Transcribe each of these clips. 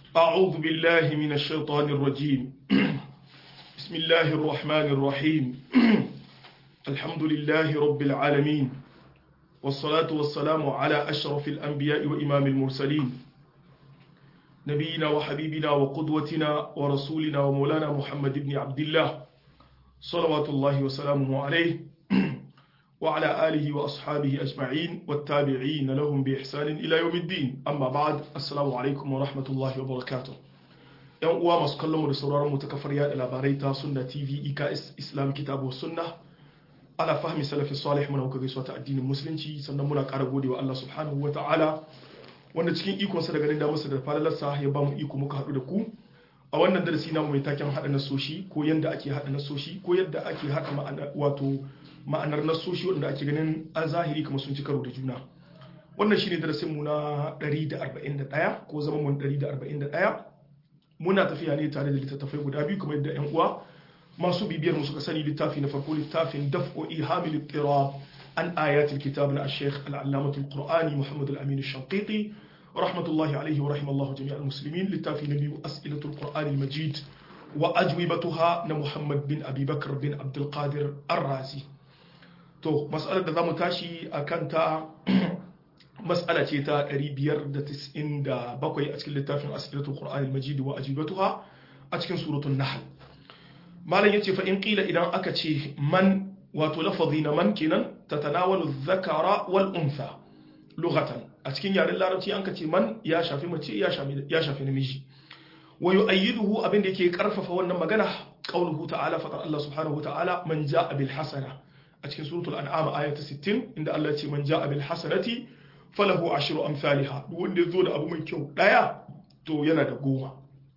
أعوذ بالله من الشيطان الرجيم بسم الله الرحمن الرحيم الحمد لله رب العالمين والصلاة والسلام على أشرف الأنبياء وإمام المرسلين نبينا وحبيبنا وقدوتنا ورسولنا ومولانا محمد بن عبد الله صلوات الله وسلامه عليه وعلى آله وأصحابه أجمعين والتابعين لهم بإحسان إلى يوم الدين أما بعد السلام عليكم ورحمة الله وبركاته ‘Yan uwa masu kallon mu da sauraron mu ta kafar yada labarai ta Sunna TV IKS Islam Kitabu Sunna ala fahmi salafi salih muna kuka gaisuwa ta addinin musulunci sannan muna ƙara godewa Allah subhanahu wa ta'ala wanda cikin ikonsa da ganin damarsa da falalarsa ya ba mu iko muka haɗu da ku a wannan darasi namu mai taken haɗa nasoshi ko yadda ake haɗa nasoshi ko yadda ake haɗa ma'ana wato ma'anar nasoshi wanda ake ganin a zahiri kamar sun ci karo da juna wannan shine darasin mu na 141 ko zaman mu 141 muna tafiya ne tare da littattafai guda biyu kamar yadda yan uwa masu bibiyar mu suka sani littafi na farko littafin daf'u ihamil ittirab an ayatul kitab na al-sheikh al-allamah al-qur'ani muhammad al-amin al-shanqiti rahmatullahi alayhi wa rahimallahu jami' al-muslimin littafi na biyu as'ilatul qur'an al-majid wa ajwibatuha na muhammad bin abi bakr bin abdul qadir ar-razi to mas'alar da zamu tashi akan ta mas'ala ce ta 597 a cikin littafin as'ilatul qur'an al-majid wa ajwibatuha a cikin suratul nahl malam yace fa in qila idan aka ce man wato lafazi na man kenan tatanawalu dhakara wal untha lughatan a cikin yaren larabci an ka ce man ya shafi mace ya shafi ya shafi namiji wa yu'ayyiduhu abin da yake karfafa wannan magana qauluhu ta'ala fa Allah subhanahu wa ta'ala man ja'a bil hasana a cikin suratul an'am aya ta 60 inda Allah ya ce man ja'a bil hasanati falahu ashru amsalha duk wanda ya zo da abu mai kyau daya to yana da goma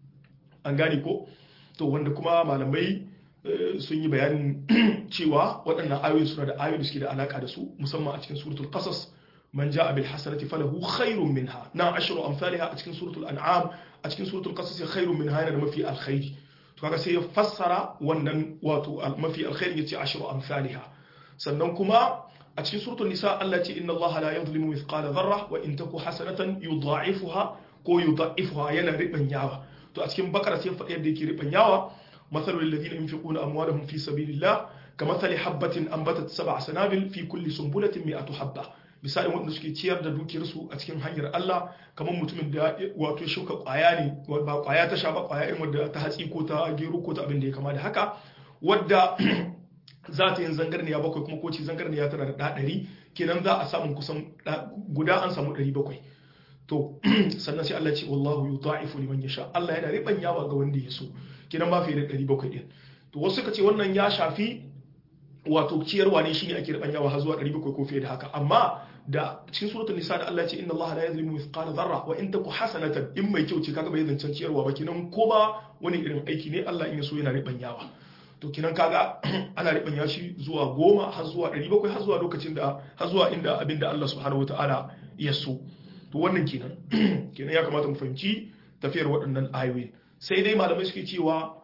an gane ko to wanda kuma malamai sun yi bayanin cewa waɗannan ayoyi suna da ayoyi da suke da alaka da su musamman a cikin suratul qasas man ja'a bil hasanati falahu khairun minha na ashru amsalha a cikin suratul an'am a cikin suratul qasas khairun minha yana da mafi alkhairi to kaga sai ya fassara wannan wato mafi alkhairi yace ashru amsalha sannan kuma a cikin suratul nisa Allah ce inna Allah la yadhlimu mithqala dharra wa in taku hasanatan yudha'ifuha ko yudha'ifuha yana ribanyawa to a cikin bakara sai faɗi yadda yake ribanyawa مثل الذين ينفقون أموالهم في سبيل الله كمثل حبة أنبتت سبع سنابل في كل سنبلة مئة حبة misali wanda suke ciyar da dukiyarsu a cikin hanyar Allah kamar mutumin da wato shuka kwaya ne ba kwaya ta sha ba kwaya irin wadda ta hatsi ko ta gero ko ta abin da ya kama da haka wadda za ta yin zangarniya bakwai kuma ko ce zangarniya tana da ɗari kenan za a samu kusan guda an samu ɗari bakwai to sannan sai Allah ce wallahu yudha'ifu liman yasha Allah yana ribanyawa ga wanda ya so kenan ba fiye da 700 din to wasu suka ce wannan ya shafi wato ciyarwa ne shine ake ribanyawa har zuwa 700 ko fiye da haka amma da cikin suratul nisa da Allah ce inna Allah la yuzlimu mithqala dharra wa in taku hasanatan in mai kyau ce kaga bai zancen ciyarwa ba kenan ko ba wani irin aiki ne Allah in ya so yana ribanyawa to kenan kaga ana ribanya shi zuwa goma har zuwa 700 har zuwa lokacin da har zuwa inda abinda Allah subhanahu wataala ya so to wannan kenan kenan ya kamata mu fahimci tafiyar waɗannan ayoyin sai dai malamai suke cewa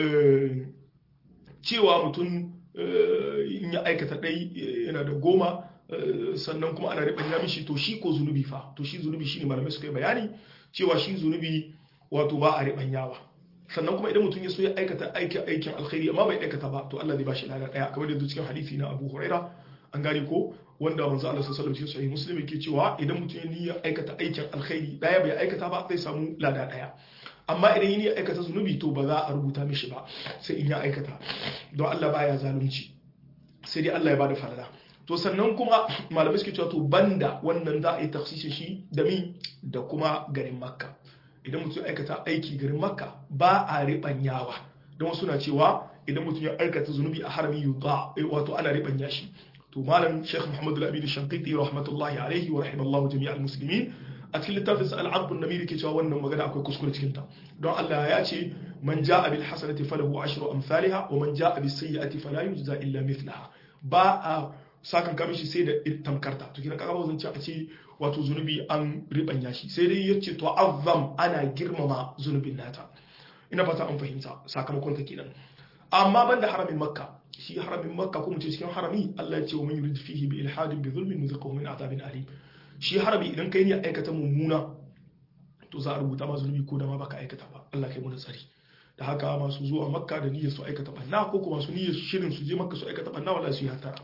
cewa mutum in ya aikata ɗai yana da goma sannan kuma ana riɓanya mishi to shi ko zunubi fa to shi zunubi shine malamai suka yi bayani cewa shi zunubi wato ba a riɓanyawa sannan kuma idan mutum ya so ya aikata aikin alkhairi amma bai aikata ba to Allah zai ba shi lada ɗaya kamar da cikin hadisi na Abu Huraira an gane ko wanda manzo Allah sallallahu alaihi wasallam cikin muslim yake cewa idan mutum ya niyya aikata aikin alkhairi daya bai aikata ba zai samu lada daya amma idan ya aikata zunubi to ba za a rubuta mishi ba sai in ya aikata don Allah baya zalunci sai dai Allah ya bada falala to sannan kuma malamai suke cewa to banda wannan za a yi tafsirin shi da mi da kuma garin makka idan mutum ya aikata aiki garin makka ba a ribanyawa don wasu na cewa idan mutum ya aikata zunubi a harami yuta wato ana ribanya shi to malam Sheikh Muhammad Al-Amin Shanqiti rahmatullahi alaihi wa rahimallahu jami'al muslimin a cikin littafin sa al-Abd an-Namiri ke cewa wannan magana akwai kuskure cikin ta don Allah ya ce man ja'a bil hasanati falahu ashru amsalha wa man ja'a bis sayyi'ati fala yujza illa mithlaha ba a sakan kamishi shi sai da tamkarta to kina kaga bazan ce a ce wato zunubi an ribanya shi sai dai yace to azzam ana girmama zunubin nata ina fata an fahimta sakamakon ta kenan amma banda haramin makka shi haramin makka ko mutum cikin harami Allah ya ce wa man yurid fihi bi ilhadin bi zulmin nuziquhu min azabin alim shi harami idan kai ne aikata mummuna to za a rubuta ma zunubi ko da ma baka aikata ba Allah kai mu da tsari da haka masu zuwa makka da niyyar su aikata banna ko kuma su niyyar shirin su je makka su aikata banna wallahi su yi hatara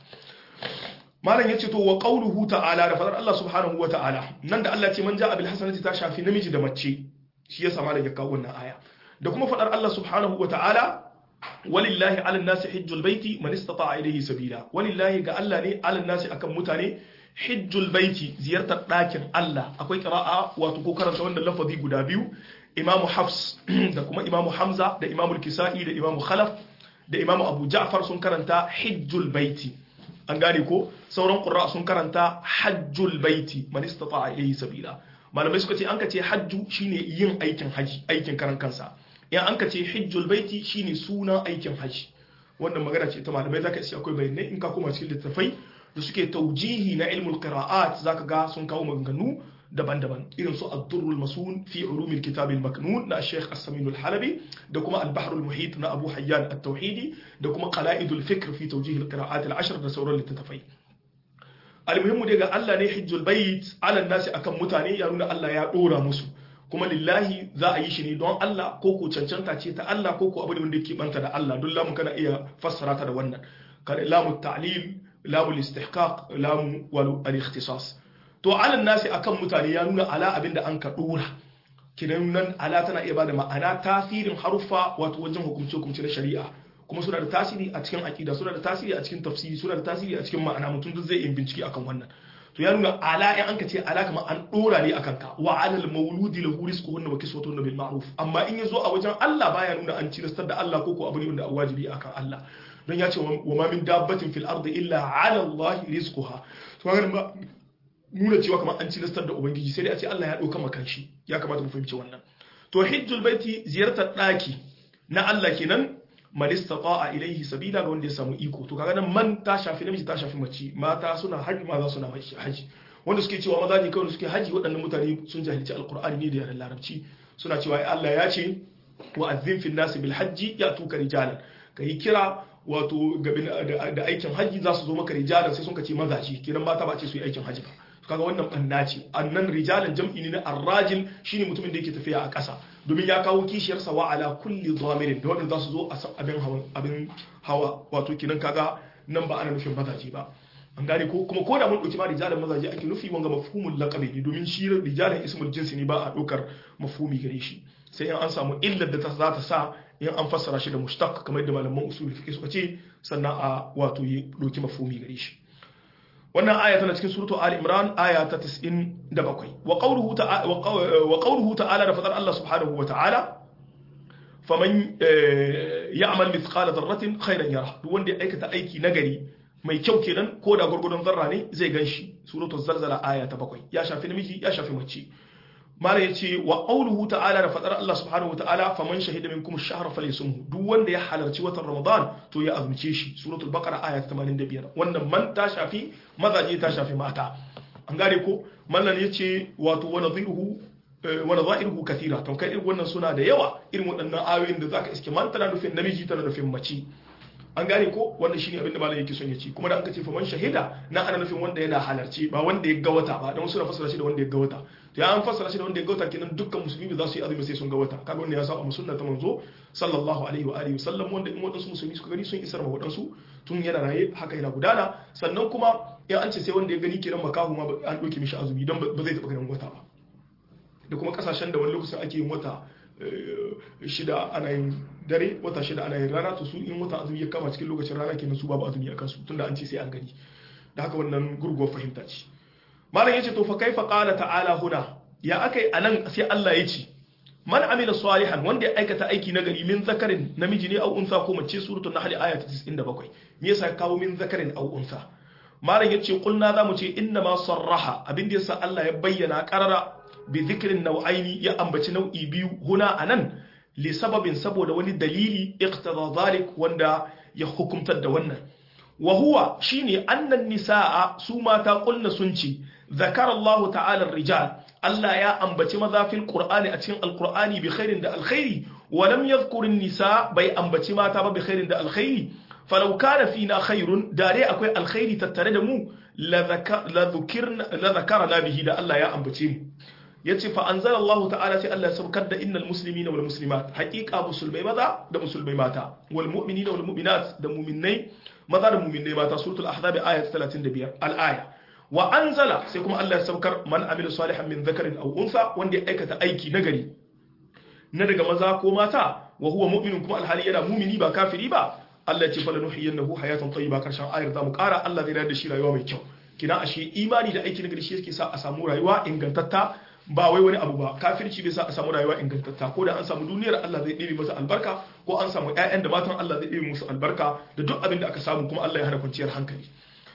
malam yace to wa qawluhu ta'ala da fadar Allah subhanahu wa ta'ala nan da Allah ce man ja'a bil hasanati ta shafi namiji da mace shi yasa malam ya kawo wannan aya da kuma fadar Allah subhanahu wa ta'ala walillahi ala nasi hijjul baiti man istata'a ilayhi sabila walillahi ga Allah ne ala nasi akan mutane hijjul baiti ziyartar ɗakin Allah akwai qira'a wato ko karanta wannan lafazi guda biyu imamu hafs da kuma imamu hamza da imamu kisa'i da imamu khalaf da imamu abu ja'far sun karanta hijjul baiti an gane ko sauran qurra sun karanta hajjul baiti man istata'a ilayhi sabila malamai suka ce an ka ce hajju shine yin aikin haji aikin karan kansa in an ka ce hijjul baiti shine sunan aikin haji wannan magana ce ta malamai zaka ce akwai bayanai in ka koma cikin littafai da suke taujihi na ilmul qira'at zaka ga sun kawo maganganu daban-daban irin su ad-durrul masun fi ulumil kitab al-maknun na Sheikh As-Samin al-Halabi da kuma al-Bahr al-Muhit na Abu Hayyan at-Tauhidi da kuma qala'id al-fikr fi tawjih al-qira'at al-ashr da sauran littattafai al-muhimmu daga Allah ne hijjul bait ala nasi akan mutane ya nuna Allah ya dora musu kuma lillahi za a yi shi ne don Allah ko ko cancanta ce ta Allah ko ko abu da wanda yake banta da Allah don lamun kana iya fassara ta da wannan kada lamu ta'lil lamu al-istihqaq lamu wal al-ikhtisas to alan nasi akan mutane ya nuna ala abinda an ka dora kinan nan ala tana iya bada ma'ana tasirin haruffa wato wajen hukumce hukumce na shari'a kuma suna da tasiri a cikin aqida suna da tasiri a cikin tafsiri suna da tasiri a cikin ma'ana mutum duk zai yi bincike akan wannan to ya nuna ala in an ka ce ala kamar an dora ne akan ka wa alal mauludi lahu rizquhunna wa kiswatuhunna bil ma'ruf amma in yazo a wajen Allah baya nuna an cilastar da Allah ko ko abu ne wanda wajibi akan Allah don ya ce wa ma min dabbatin fil ardi illa ala Allah rizquha to ga nuna cewa kamar an cilastar da ubangiji sai dai a ce Allah ya dauka makan shi ya kamata mu fahimci wannan to hijjul baiti ziyartar daki na Allah kenan man istata'a ilayhi sabila ga wanda ya samu iko to kaga nan man ta shafi namiji ta shafi mace mata suna haji maza suna haji wanda suke cewa maza ne kawai suke haji waɗannan mutane sun jahilci alqur'ani ne da yaren larabci suna cewa Allah ya ce wa azzin fil nasi bil hajji yatuka rijalan kai kira wato da aikin haji za su zo maka rijalan sai sun ka ce mazaji kiran mata ba ce su yi aikin haji ba kaga wannan banna ce annan rijalan jam'i ne na arrajil shine mutumin da yake tafiya a ƙasa domin ya kawo kishiyar sa wa ala kulli dhamirin da wanda za su zo a abin hawa abin hawa wato kinan kaga nan ba ana nufin mazaje ba an gane ko kuma ko da mun dauki ma rijalan mazaje ake nufi wanga mafhumul laqabi ne domin shi rijalan ismul jinsi ne ba a dokar mafhumi gare shi sai in an samu illar da ta za ta sa in an fassara shi da mushtaq kamar yadda malaman usul fiqh suka ce sannan a wato yi doki mafhumi gare shi wannan aya tana cikin suratu Ali Imran aya ta 97 wa qawluhu ta'ala wa qawluhu ta'ala da fadar Allah subhanahu wa ta'ala faman ya'mal mithqala dharratin khairan yara duk wanda ya aikata aiki nagari mai kyau kenan ko da gurgurdon zarra ne zai ganshi suratu zalzala aya ta 7 ya shafi namiji ya shafi mace mala yace wa qawluhu ta'ala da fadar Allah subhanahu wa ta'ala faman shahida minkum ash-shahra falyasumhu duk wanda ya halarci watan Ramadan to ya azumce shi suratul baqara aya ta 85 wannan man ta shafi mazaje ta shafi mata an gane ko mallan yace wato wa nadhiruhu wa nadhiruhu kathira to kai irin wannan suna da yawa irin waɗannan ayoyin da zaka iske man tana nufin namiji tana nufin mace an gane ko wannan shine abin da malam yake son ya ci kuma da aka ce faman shahida na ana nufin wanda yana halarci ba wanda ya ga wata ba dan wasu na fassara shi da wanda ya ga wata to ya an fassara shi da wanda ya ga wata kenan dukkan musulmi za su yi azumi sai sun ga wata kaga wannan ya sa a sunna ta manzo sallallahu alaihi wa alihi wasallam wanda in wadansu musulmi suka gani sun isar ma wadansu tun yana raye haka yana gudana sannan kuma ya an ce sai wanda ya gani kenan makahu ma an doke mishi azumi dan ba zai taba ganin wata ba da kuma kasashen da wani lokacin ake yin wata shida ana yin dare wata shida ana yin rana to su in wata azumi ya kama cikin lokacin rana kenan su babu azumi a kansu tunda an ce sai an gani da haka wannan gurguwar fahimta ce malam yace to fa kaifa qala ta'ala huna ya akai anan sai Allah ya ce man amila salihan wanda ya aikata aiki na gari min zakarin namiji ne au unsa ko mace suratul nahl aya ta 97 me yasa kawo min zakarin au unsa malam yace kulna zamu ce inna ma sarraha abin da yasa Allah ya bayyana qarara bi dhikrin nau'aini ya ambaci nau'i biyu huna anan li sababin saboda wani dalili iqtada zalik wanda ya hukumtar da wannan wa huwa shine annan nisaa su mata kulna sun ce zakara Allah ta'ala rijal Allah ya ambaci maza fil qur'ani a cikin alqur'ani bi khairin da alkhairi wa lam yadhkur nisa bai ambaci mata ba bi khairin da alkhairi falau kana fina khairun dare akwai alkhairi tattare da mu la zakarna bihi da Allah ya ambace mu yace fa anzalallahu ta'ala sai Allah ya saukar da innal muslimina wal muslimat haqiqa musulmai maza da musulmai mata wal mu'minina wal mu'minat da mu'minnai maza da mu'minnai mata suratul ahzab ayat 35 al aya wa anzala sai kuma Allah ya saukar man amila salihan min dhakarin aw unsa wanda ya aikata aiki nagari na daga maza ko mata wa huwa mu'minun kuma alhali yana mu'mini ba kafiri ba Allah ya ce fala nuhiyannahu hayatan tayyiba karshen ayar zamu kara Allah zai rayar da shi rayuwa mai kyau kina ashe imani da aiki nagari shi yake sa a samu rayuwa ingantatta ba wai wani abu ba kafirci bai sa a samu rayuwa ingantatta ko da an samu duniyar Allah zai ɗebe masa albarka ko an samu ƴaƴan da matan Allah zai ɗebe musu albarka da duk abin da aka samu kuma Allah ya hana kwanciyar hankali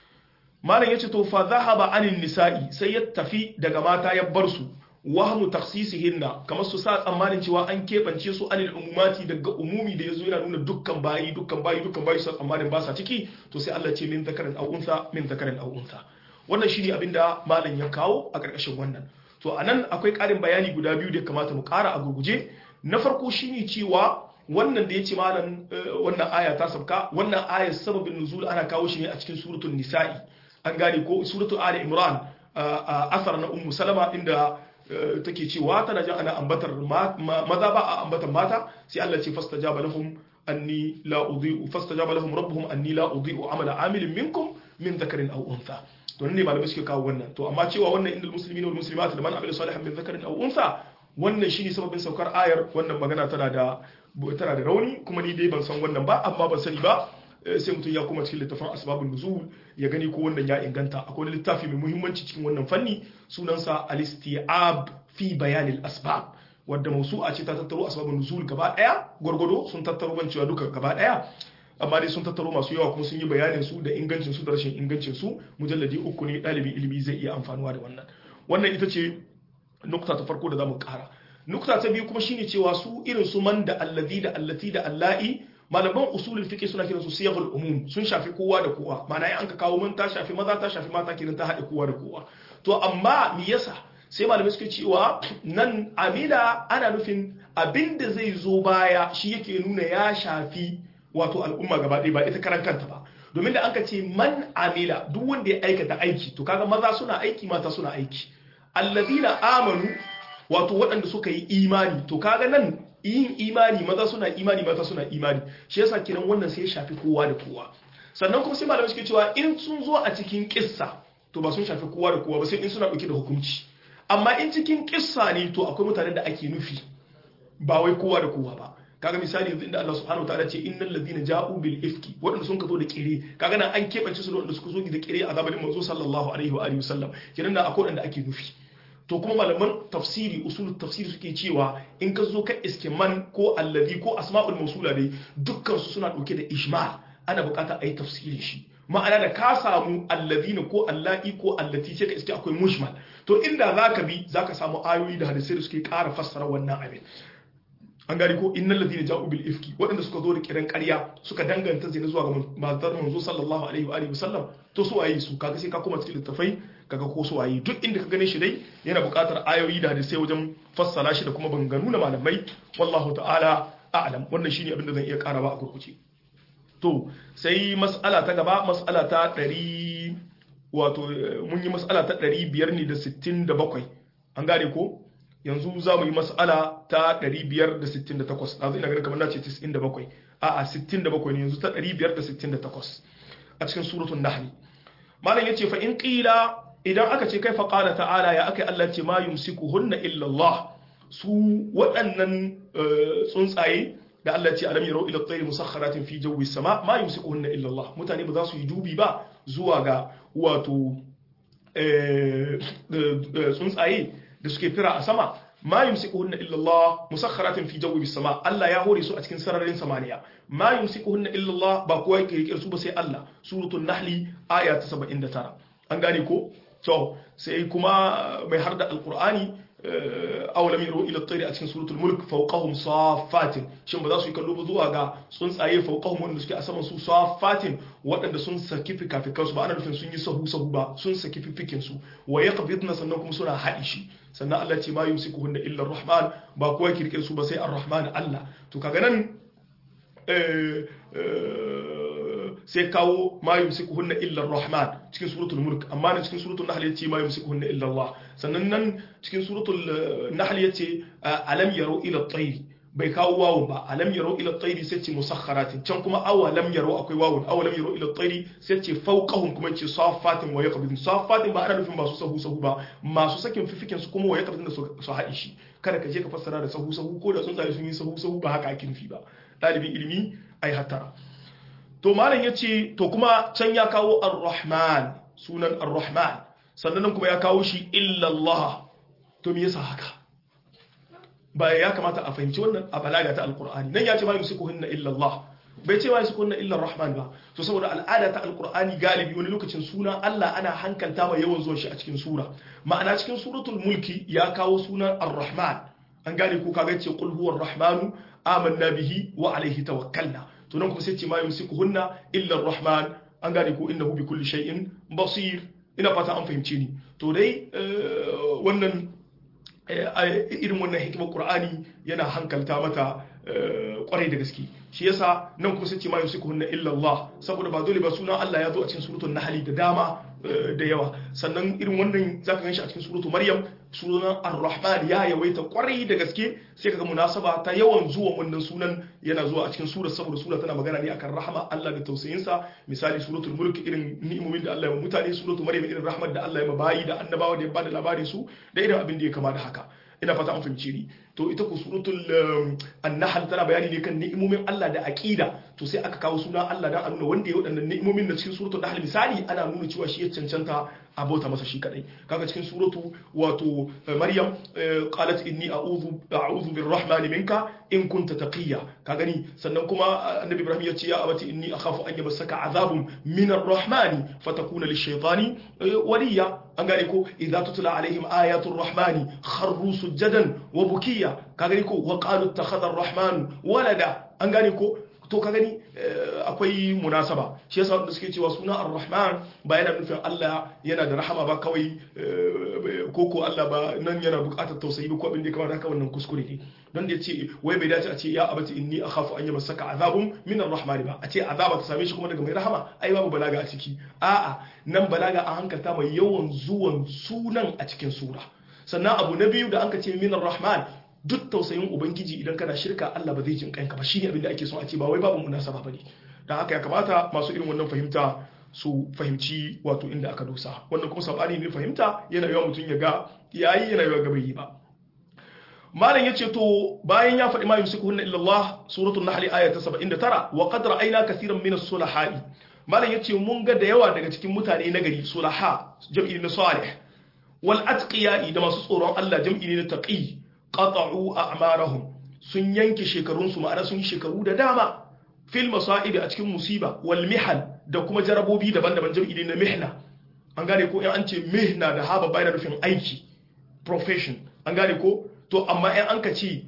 malam yace to fa zahaba anin nisa'i sai ya tafi daga mata ya bar su wahmu takhsisihinna kamar su sa tsammanin cewa an keɓance su anil umumati daga umumi da yazo yana nuna dukkan bayi dukkan bayi dukkan bayi su tsammanin ba sa ciki to sai Allah ce min zakarin aw unsa min zakarin aw unsa wannan shine abinda malam ya kawo a ƙarƙashin wannan to anan akwai ƙarin bayani guda biyu da kamata mu ƙara a gurguje na farko shine cewa wannan da yace malam wannan aya ta sabka wannan aya sababin nuzul ana kawo shi ne a cikin suratul nisa'i an gane ko suratul ali imran asar na ummu salama inda take cewa tana jin ana ambatar maza ba a ambatar mata sai Allah ce fastajaba lahum anni la udhi'u fastajaba lahum rabbuhum anni la udhi'u amala amilin minkum min dhakarin aw untha to ne malamai suke kawo wannan to amma cewa wannan indal muslimina wal muslimat da man amila salihan min dhakarin aw untha wannan shine sababin saukar ayar wannan magana tana da tana da rauni kuma ni dai ban san wannan ba amma ban sani ba sai mutum ya kuma cikin littafin asbabun nuzul ya gani ko wannan ya inganta akwai littafi mai muhimmanci cikin wannan fanni sunansa al-isti'ab fi bayanil asbab wadda mausu'a ce ta tattaro asbabun nuzul gaba daya gwargwado sun tattaro ban cewa duka gaba daya amma dai sun tattaro masu yawa kuma sun yi bayanin su da ingancin su da rashin ingancin su mujalladi uku ne dalibi ilimi zai iya amfanuwa da wannan wannan ita ce nukta ta farko da zamu kara nukta ta biyu kuma shine cewa su irin su man da allazi da allati da allahi malaman usulul fiqh suna kiransu siyaghul umum sun shafi kowa da kowa ma'ana in an ka kawo mun ta shafi maza ta shafi mata kenan ta haɗe kowa da kowa to amma me yasa sai malamai suke cewa nan amila ana nufin abinda zai zo baya shi yake nuna ya shafi wato al'umma gaba ɗaya ba ita karan kanta ba domin da an ka ce man amila duk wanda ya aikata aiki to kaga maza suna aiki mata suna aiki allazina amanu wato waɗanda suka yi imani to kaga nan yin imani maza suna imani mata suna imani shi yasa kiran wannan sai ya shafi kowa da kowa sannan kuma sai malamai suke cewa in sun zo a cikin kissa to ba sun shafi kowa da kowa ba sai in suna dauke da hukunci amma in cikin kissa ne to akwai mutanen da ake nufi ba wai kowa da kowa ba kaga misali yanzu inda Allah subhanahu wataala ce innal ladina ja'u bil ifki wadanda sun ka zo da kire kaga nan an kebance su da wadanda suka zo da kire a zamanin manzo sallallahu alaihi wa alihi wasallam kiran da akwai wadanda ake nufi to kuma malaman tafsiri usul tafsiri suke cewa in ka zo ka iske man ko allazi ko asma'ul mausula dai dukkan su suna dauke da ijmal ana bukata a yi tafsirin shi ma'ana da ka samu allazina ko allati ko allati sai ka iske akwai mujmal to inda zaka bi zaka samu ayoyi da hadisai da suke ƙara fassara wannan abin an gari ko innal ladina ja'u bil ifki waɗanda suka zo da kiran ƙarya suka danganta zina zuwa ga matar manzo sallallahu alaihi wa alihi wasallam to su waye su kaga sai ka koma cikin littafai kaga ko su waye duk inda ka gane shi dai yana buƙatar ayoyi da hadisai wajen fassara shi da kuma banganu na malamai wallahu ta'ala a'lam wannan shine abin da zan iya karawa a gurguje to sai mas'ala ta gaba mas'ala ta 100 wato mun yi mas'ala ta 500 ne da 67 an gane ko yanzu za mu yi mas'ala ta 568 ɗazu ina ganin kamar na ce 97 a a 67 ne yanzu ta 568 a cikin suratun nahli malam yace fa in qila idan aka ce kai fa qala ta'ala ya akai Allah ce ma yumsikuhunna illa Allah su waɗannan tsuntsaye da Allah ce alam yarau ila at-tayri musakhkharatin fi jawi sama ma yumsikuhunna illa Allah mutane ba za su yi dubi ba zuwa ga wato tsuntsaye da suke fira a sama ma yumsikuhunna illa Allah musakhkharatin fi jawi sama Allah ya hore su a cikin sararin samaniya ma yumsikuhunna illa Allah ba kowa yake rike su ba sai Allah suratul nahli aya ta 79 an gane ko to sai kuma mai harda alqur'ani awalam yaru ila at-tayri a cikin suratul mulk fawqahum saffatin shin ba za su yi kallo ba zuwa ga tsuntsaye fawqahum wanda suke a saman su saffatin waɗanda sun saki fikafikan su ba ana nufin sun yi sahu sahu ba sun saki fifikin su wa yaqbidna sannan kuma suna haɗi shi sannan Allah ce ma yumsikuhunna illa ar-rahman ba kowa kirkir su ba sai ar-rahman Allah to kaga nan sai kawo ma yumsikuhunna illa ar-rahman cikin suratul mulk amma nan cikin suratul nahl yace ma yumsikuhunna illa Allah sannan nan cikin suratul nahl yace alam yaro ila at-tayr bai kawo wawun ba alam yaro ila at-tayr sai ce musakharatin can kuma awa lam yaro akwai wawun awa lam yaro ila at-tayr sai ce fawqahum kuma ce safatin wa yaqbidun safatin ba ana nufin masu sahu sahu ba masu sakin fifikin su kuma wa yaqbidun da su haɗi shi kada ka je ka fassara da sahu sahu ko da tsuntsaye sun yi sahu sahu ba haka ake nufi ba ɗalibin ilimi ai hattara to malam ya ce to kuma can ya kawo ar-rahman sunan ar-rahman sannan kuma ya kawo shi illallah to me yasa haka ba ya kamata a fahimci wannan a balaga ta alqur'ani nan ya ce ma yusikuhunna illallah bai ce ma yusikuhunna illa rahman ba to saboda al'ada ta alqur'ani galibi wani lokacin suna Allah ana hankalta mai yawan zuwa shi a cikin sura ma'ana cikin suratul mulki ya kawo sunan ar-rahman an gane ko kaga ce qul huwar rahmanu amanna bihi wa alaihi tawakkalna to nan kuma sai ce ma yumsikuhunna illa ar-rahman an gane ko innahu bi kulli shay'in basir ina fata an fahimce ni to dai wannan irin wannan hikimar qur'ani yana hankalta mata kwarai da gaske shi yasa nan kuma sai ce ma yumsikuhunna illa Allah saboda ba dole ba sunan Allah ya zo a cikin suratul nahl da dama da yawa sannan irin wannan zaka ganshi a cikin suratul maryam sunan ar-rahman ya yawaita kwarai da gaske sai kaga munasaba ta yawan zuwa wannan sunan yana zuwa a cikin sura saboda sura tana magana ne akan rahama Allah da tausayinsa misali suratul mulk irin ni'imomin da Allah ya mutane suratul maryam irin rahmat da Allah ya mabayi da annabawa da ya bada labarin su da irin abin da ya kama da haka ina fata an fahimce ni to ita ku suratul an-nahl tana bayani ne kan ni'imomin Allah da aqida to sai aka kawo suna Allah dan a nuna wanda ya wadannan ni'imomin da cikin suratul nahl misali ana nuna cewa shi ya cancanta a bauta masa shi kadai kaga cikin suratu wato maryam qalat inni a'udhu a'udhu birrahmani minka in kunta taqiya ka gani sannan kuma annabi ibrahim ya ce ya abati inni akhafu an yamassaka azabun min arrahmani fatakuna lishaytani waliya an gane ko idza tutla alaihim ayatul rahmani kharru sujadan wa bukiya ka gani ko wa qalu ittakhadha arrahman walada an gane ko to ka gani akwai munasaba shi yasa wanda suke cewa suna ar-rahman ba yana nufin Allah yana da rahama ba kawai ko ko Allah ba nan yana buƙatar tausayi ba ko abin da ya kamata haka wannan kuskure ne don da yace wai bai dace a ce ya abati inni akhafu an yamassaka azabun min ar-rahman ba a ce azaba ta same shi kuma daga mai rahama ai babu balaga a ciki a'a nan balaga a hankalta mai yawan zuwan sunan a cikin sura sannan abu na biyu da an ka ce min ar-rahman duk tausayin ubangiji idan kana shirka Allah ba zai jin kanka ba shine abin da ake son a ce ba wai babu munasaba bane dan haka ya kamata masu irin wannan fahimta su fahimci wato inda aka dosa wannan kuma sabani ne fahimta yana yawa mutum ya ga yayi yana yawa ga bai yi ba malam yace to bayan ya faɗi ma yusikuhunna illa Allah suratul nahl aya ta 79 wa qad ra'ayna kaseeran min as-sulaha'i malam yace mun ga da yawa daga cikin mutane na gari sulaha jam'i na salih wal atqiya da masu tsoron Allah jam'i ne na taqi qata'u a'marahum sun yanke shekarunsu ma'ana sun yi shekaru da dama fil masa'ib a cikin musiba wal mihal da kuma jarabobi daban-daban jam'i na mihna an gane ko in an ce mihna da haba bayan rufin aiki profession an gane ko to amma in an ka ce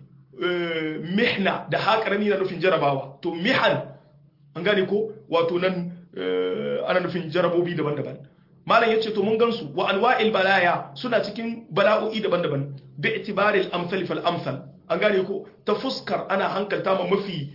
mihna da haƙarami na nufin jarabawa to mihal an gane ko wato nan ana nufin jarabobi daban-daban malam yace to mun gansu wa anwa'il balaya suna cikin bala'o'i daban-daban bi itibari al-amsal fal amsal an gane ko ta fuskar ana hankalta ma mafi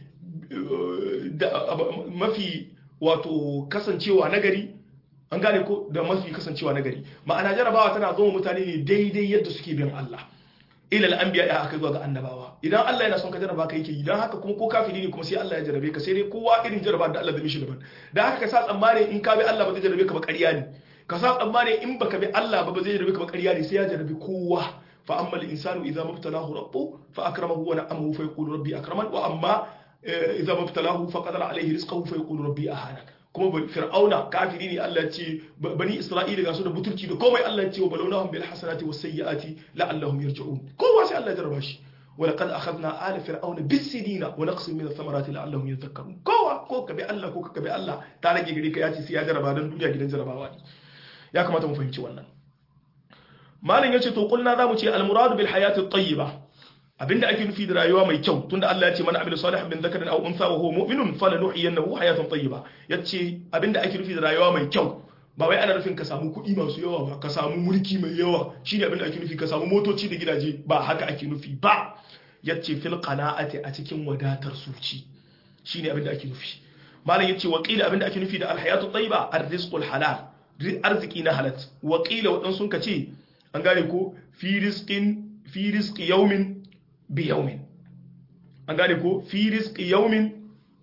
mafi wato kasancewa nagari an gane ko da mafi kasancewa nagari ma'ana jarabawa tana zo mutane ne daidai yadda suke bin Allah ila al-anbiya ya aka zuwa ga annabawa idan Allah yana son ka jarraba ka yake idan haka kuma ko kafiri ne kuma sai Allah ya jarrabe ka sai dai kowa irin jarraba da Allah zai mishi daban da haka ka sa tsammani in ka bi Allah ba zai jarrabe ka ba ƙarya ne ka sa tsammani in baka bi Allah ba ba zai jarrabe ka ba ƙarya ne sai ya jarrabe kowa fa amma al-insanu idza mabtalahu rabbu fa akramahu wa na'amahu fa yaqulu rabbi akraman wa amma idza mabtalahu fa qadara alayhi rizqahu fa yaqulu rabbi ahana kuma fir'auna kafiri ne Allah ce bani isra'ila ga su da butulci da komai Allah ce wa balawnahum bil hasanati was sayyiati la'allahum yarji'un kowa sai Allah ya jarraba shi ولقد أخذنا آل فرعون بالسنين ونقص من الثمرات لعلهم يذكرون كوا كو كبي الله كو كبي الله تعالى gari ka yace sai ya jarraba dan duniya gidan jarrabawa ne ya kamata mu fahimci wannan malin yace to kulna zamu ce al murad bil hayati at-tayyiba abinda ake nufi da rayuwa mai kyau tunda Allah ya ce man amila salihan min dhakarin aw untha wa huwa mu'minun falanuhyiyannahu hayatan tayyiba yace abinda ake nufi da rayuwa mai kyau ba wai ana nufin ka samu kuɗi masu yawa ba ka samu mulki mai yawa shine abinda ake nufi ka samu motoci da gidaje ba haka ake nufi ba yace fil qana'ati a cikin wadatar suci shine abinda ake nufi malam yace wa qila abinda ake nufi da alhayatu tayyiba arrizqul halal arziki na halat wa qila wadan sun kace an gane ko fi rizqin fi rizqi yawmin bi yawmin an gane ko fi rizqi yawmin